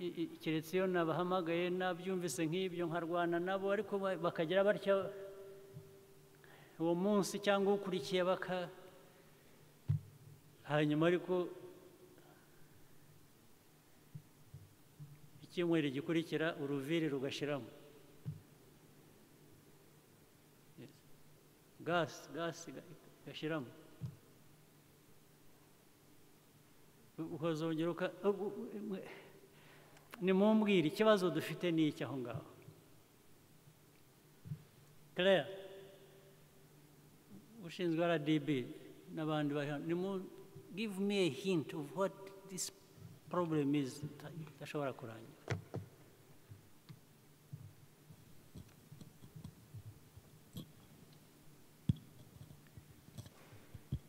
i- i- keretse iyo nabahamagaye nabyumvise nk'ibyo nkarwana nabo ariko ba- bakagira batya uwo munsi cyangwa ukurikiye baka hanyuma ariko icyumweru gikurikira uruviri rugashiramo gasi gasi gashyiramo ukazongera uka u- u- mwe- nimumbwire ikibazo dufite ni iki aho ngaho claire ushinzwe rdb n'abandi bari hano nimu give me a hint of what this problem is ita- idashobora kurangira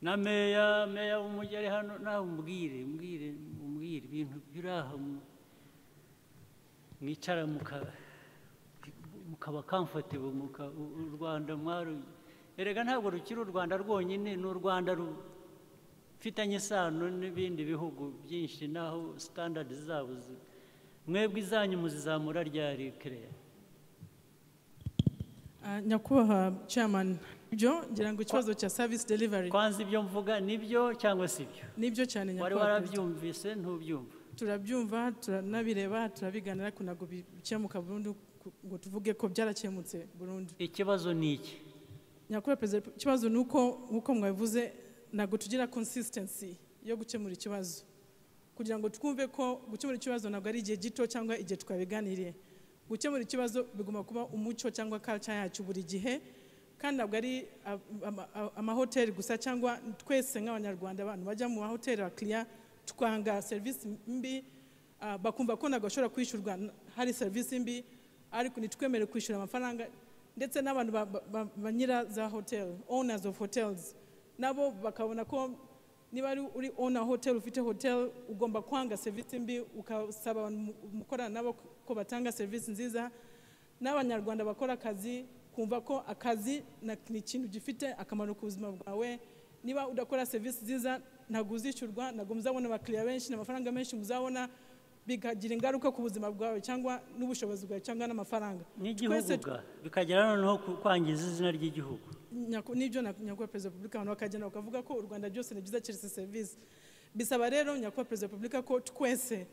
na meya meya w'umujyi ari hano nawe umbwire umbwire umbwire ibintu biri aha mu- mwicara muka- mukaba comfortable muka u- u rwanda mwaru erega ntabwo rukiri u rwanda rwonyine ni u rwanda rufitanye isano n'ibindi bihugu byinshi n'aho standard zabo zi- mwebwe izanyu muzizamura ryari kereya Ah, nyakubahwa chairman byo ngira ngo ikibazo cya service delivery kwanza ibyo mvuga nibyo cyangwa si byo nibyo cyane wari nyakubahwa perezida. warabyumvise ntubyumva turabyumva turanabireba turabiganira ku ntabwo bikemuka burundu ku- ngo tuvuge ko byarakemutse burundu ikibazo ni iki nyakubahwa perezida wa repu- ikibazo ni uko nk'uko mwabivuze ntabwo tugira consistency yo gukemura ikibazo kugira ngo twumve ko gukemura ikibazo ntabwo ari igihe gito cyangwa igihe twabiganiriye gukemura ikibazo bigomba kuba umuco cyangwa culture yacu buri gihe kandi ntabwo ari a- ama- a- amahoteli gusa cyangwa twese nk'abanyarwanda abantu bajya mu mahoteli abakiriya twanga serivisi mbi ah, bakumva ko ntabwo bashobora kwishyurwa n- hari serivisi mbi ariko ntitwemere kwishyura amafaranga ndetse n'abantu ba- ba- ba- ba nyira za hoteli owners of hotels nabo bakabona ko niba ari uri ona hotel ufite hotel ugomba kwanga serivisi mbi ukasaba abantu mu- mukorana nabo ko batanga serivisi nziza n'abanyarwanda bakora akazi kumva ko akazi na- ni ikintu gifite akamaro ku buzima bwawe niba udakora serivisi nziza ntabwo uzishyurwa ntabwo muzabona abakiriya benshi n'amafaranga menshi muzabona bikagira ingaruka ku buzima bwawe cyangwa n'ubushobozi bwawe cyangwa n'amafaranga n'igihugu Twese ga bikagera noneho ku- kwangiza izina ry'igihugu Nyaku- nibyo na- nyakubahwa perezida wa repubulika abantu bakagenda bakavuga ko u rwanda byose ni byiza keretse serivisi bisaba rero nyakubahwa perezida wa repubulika ko twese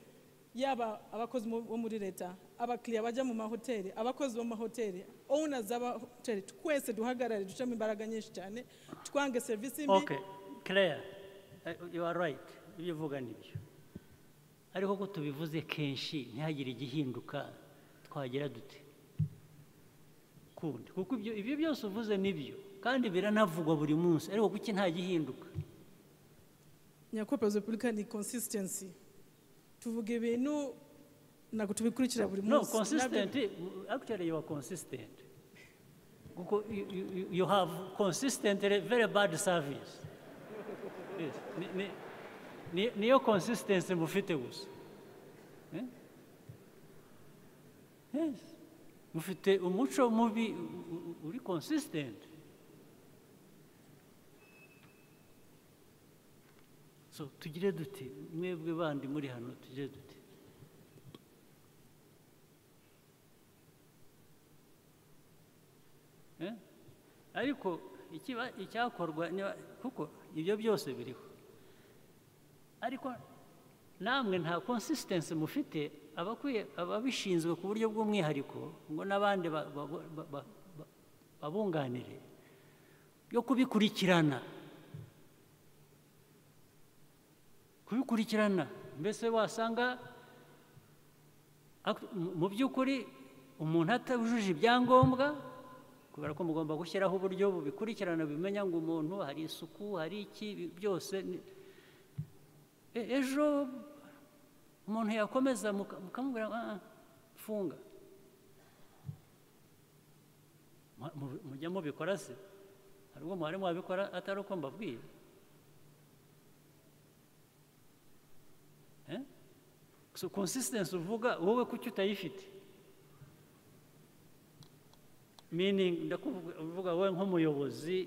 yaba abakozi mu- bo muri leta abakiriya bajya mu mahoteli abakozi bo mu mahoteli owners z'amahoteli twese duhagarare ducemo imbaraga nyinshi cyane twange serivisi mbi okay claire eh, you are right ibyo uvuga ni byo ariko ko tubivuze kenshi ntihagire igihinduka twagira dute kundi kuko ibyo ibyo byose uvuze ni byo kandi biranavugwa buri munsi ariko kuki nta gihinduka nyakubahwa perezida wa repubulika ni consistency tuvuga ibintu ntabwo tubikurikira buri No, munsi consistent. Actually, you are consistent. Kuko you, you, you have consistently very bad service. Yes. Ni, ni, ni, niyo consistency mufite gusa. Eh? Yes. Mufite umuco mubi u- u- uri consistent. So tugire dute mwebwe bandi muri hano tugire dute Eh? ariko ikiba- icyakorwa niba- kuko ibyo byose biriho ariko namwe nta consistency mufite abakwiye ababishinzwe ku buryo bw'umwihariko ngo n'abandi ba- ba- ba- ba- ba- babunganire yo kubikurikirana kubikurikirana mbese wasanga Ak- mu- mu by'ukuri umuntu atujuje ibyangombwa kubera ko mugomba gushyiraho uburyo bubikurikirana bimenya ngo umuntu hari isuku hari iki bi- byose ni- E- ejo umuntu yakomeza muka- mukamubwira ngo, "Ah, ah, funga Mu- mu- mujya mubikora se hari ubwo muhari mwabikora atari uko mbabwiye Eh? so consistency uvuga wowe kuki utayifite meaning ndakuvuga uvuga wowe nk'umuyobozi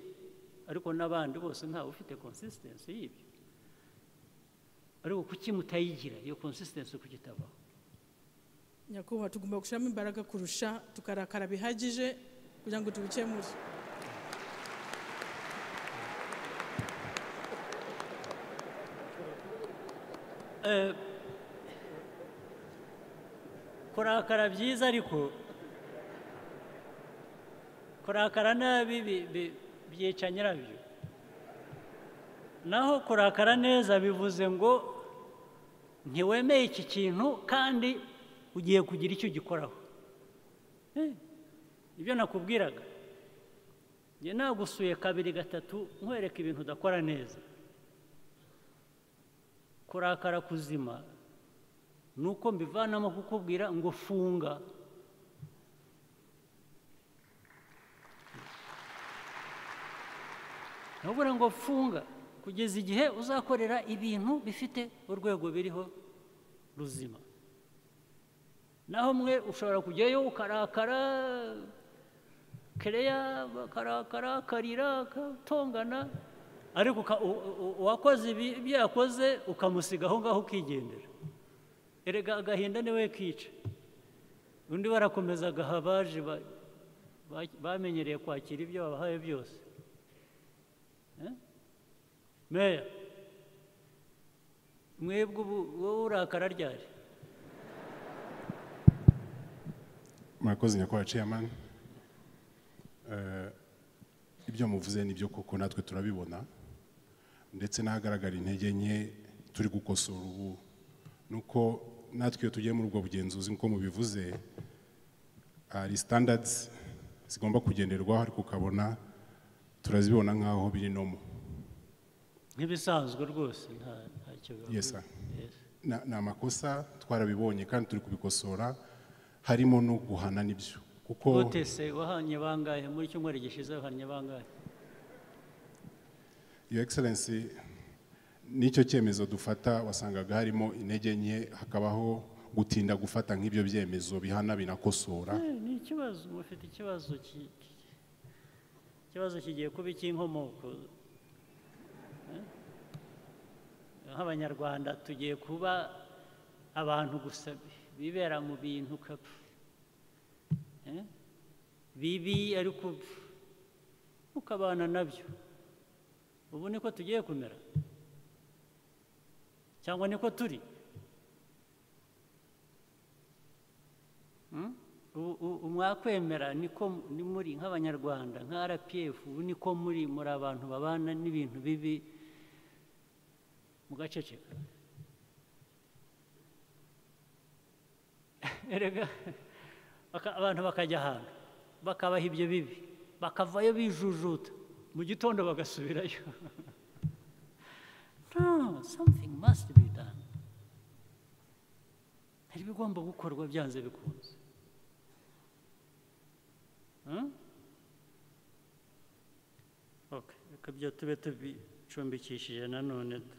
ariko n'abandi bose ntawe ufite consistency y'ibyo ariko kuki mutayigira iyo consistency kuki itabaho nyakubahwa tugomba gushyiramo imbaraga kurusha tukarakara bihagije kugira ngo tubikemure kurakara byiza ariko kurakara nabi bi- bi- byica nyirabyo naho kurakara neza bivuze ngo ntiwemeye iki kintu kandi ugiye kugira icyo ugikoraho Eh, ibyo nakubwiraga njye nagusuye kabiri gatatu nkwereka ibintu udakora neza kurakara kuzima ni uko mbivanamo kukubwira ngo funga nubura ngo funga kugeza igihe uzakorera ibintu bifite urwego biriho ruzima naho mwe ushobora kujyayo ukarakara kereya bakarakara karira katongana ariko uka- u- u- uwakoze ibi- ibyo yakoze ukamusiga aho ngaho ukigendera erega agahinda niwe kica undi barakomeza agaha abaje ba- ba- bamenyereye kwakira ibyo babahaye byose Eh? meya mwebwe ubu wowe urakara ryari murakoze nyakubahwa chairman Eh, ibyo muvuze ni byo koko natwe turabibona ndetse n'ahagaragara intege nke turi gukosora ubu nuko natwe iyo tugiye muri ubwo bugenzuzi nk'uko mubivuze hari standards zigomba kugenderwaho ariko ukabona turazibona nk'aho biri nomo nk'ibisanzwe rwose nta ntacyo biba Yes, sir. Na- ni amakosa twarabibonye kandi turi kubikosora harimo no guhana n'ibyo kuko gutese wahanye bangahe muri cyumweru gishize wahanye bangahe Your Excellency nicyo cyemezo dufata wasangaga harimo intege nke hakabaho gutinda gufata nk'ibyo byemezo bihana binakosora Eh, ni ikibazo mufite ikibazo ki- ki- ikibazo kigiye kuba icy'inkomoko Eh? nk'abanyarwanda tugiye kuba abantu gusa bibera mu bintu kapfa Eh? bibi ariko upfa ukabana nabyo ubu niko tugiye kumera cyangwa niko turi Mm? U- u- umwakwemera niko m- ni muri nk'abanyarwanda nka rpf ubu niko muri muri abantu babana n'ibintu bibi mugaceceka erega baka- abantu bakajya ahantu bakabaha ibyo bibi bakavayo bijujuta mu gitondo bagasubirayo no something must be done hari ibigomba gukorwa byanze bikunze Hmm? Okay, reka byo tube tubicumbikishije nanone tu-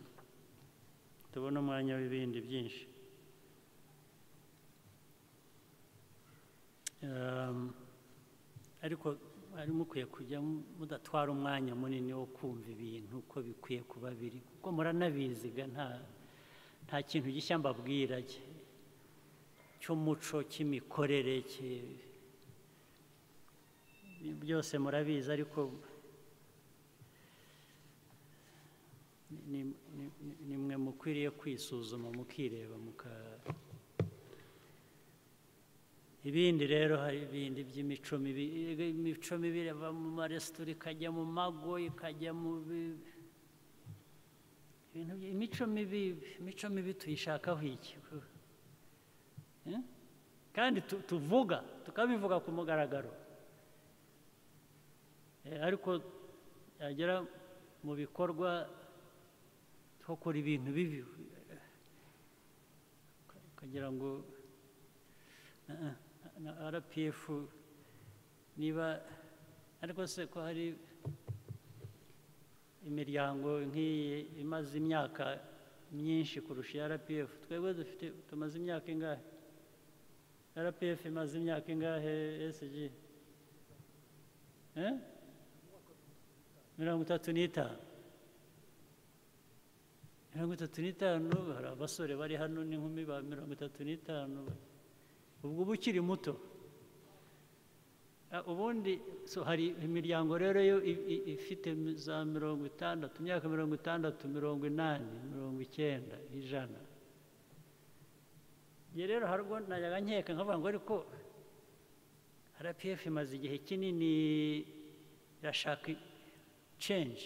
tubone umwanya w'ibindi byinshi Um, ariko mwari mukwiye kujya mu- mudatwara umwanya munini wo kumva ibintu uko bikwiye kuba biri kuko muranabiziga nta nta kintu gishya mbabwira ki- cy'umuco cy'imikorere ki- byose murabizi ariko ni- ni- ni- nimwe mukwiriye kwisuzuma mukireba muka ibindi rero hari ibindi by'imico mibi imico mibi irava mu maresitora ikajya mu mago ikajya mu bi- ibintu by- imico mibi imico mibi tuyishakaho iki Eh? kandi tu- tuvuga tukabivuga ku mugaragaro Eh, ariko yagera mu bikorwa tukora ibintu bibi eh, ukagira ngo eh, eh, na rpf niba ariko se ko hari imiryango nk'iyi imaze imyaka myinshi kurusha iya rpf twebwe dufite tumaze imyaka ingahe rpf imaze imyaka ingahe sg eh? mirongo itatu n'itanu mirongo itatu n'itanu hari abasore bari hano n'inkumi ba mirongo itatu n'itanu ubwo uba ukiri muto Ah, ubundi so hari imiryango rero yo i- i- ifite mi- za mirongo itandatu imyaka mirongo itandatu mirongo inani mirongo icyenda ijana njye rero hari ubwo najyaga nkeka nkavuga ngo ariko rpf imaze igihe kinini irashaka change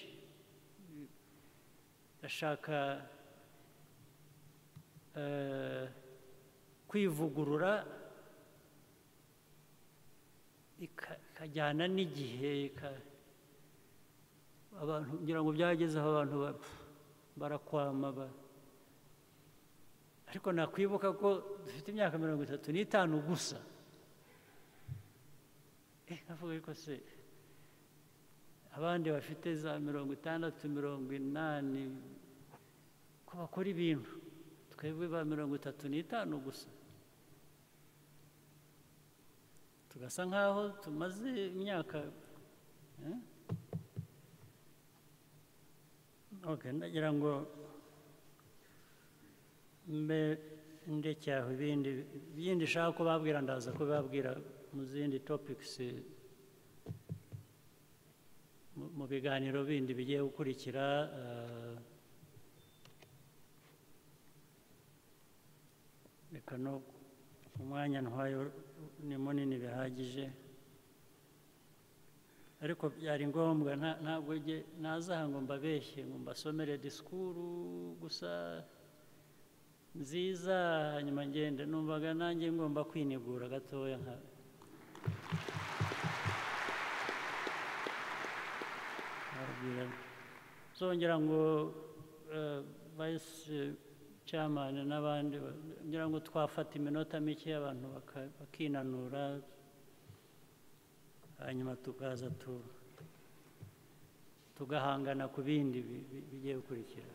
irashaka eh, kwivugurura ika- ikajyana n'igihe ika- abantu ngira ngo byageze aho abantu ba- barakwama ba- ariko nakwibuka ko dufite imyaka mirongo itatu n'itanu gusa Eh, nkavuga ariko se abandi bafite za mirongo itandatu mirongo inani ko bakora ibintu twebwe ba mirongo itatu n'itanu gusa tugasa nk'aho tumaze imyaka eh? Okay, ndagira ngo mbe ndekeye aho ibindi ibindi nshaka kubabwira ndaza kubabwira mu zindi topics eh, mu- mu biganiro bindi bigiye gukurikira eh, kano umwanya ntwayo ni munini bihagije ariko byari ngombwa nta- ntabwo njye- nazaha ngo mbabeshye ngo mbasomere disikuru gusa nziza hanyuma ngende numvaga nanjye ngomba kwinigura gatoya nka ababwira zongera ngo eh, vice chairman n'abandi ba- ngira ngo twafata iminota mike abantu baka- bakinanura hanyuma tukaza tu- tugahangana ku bindi bi- bi- bigiye gukurikira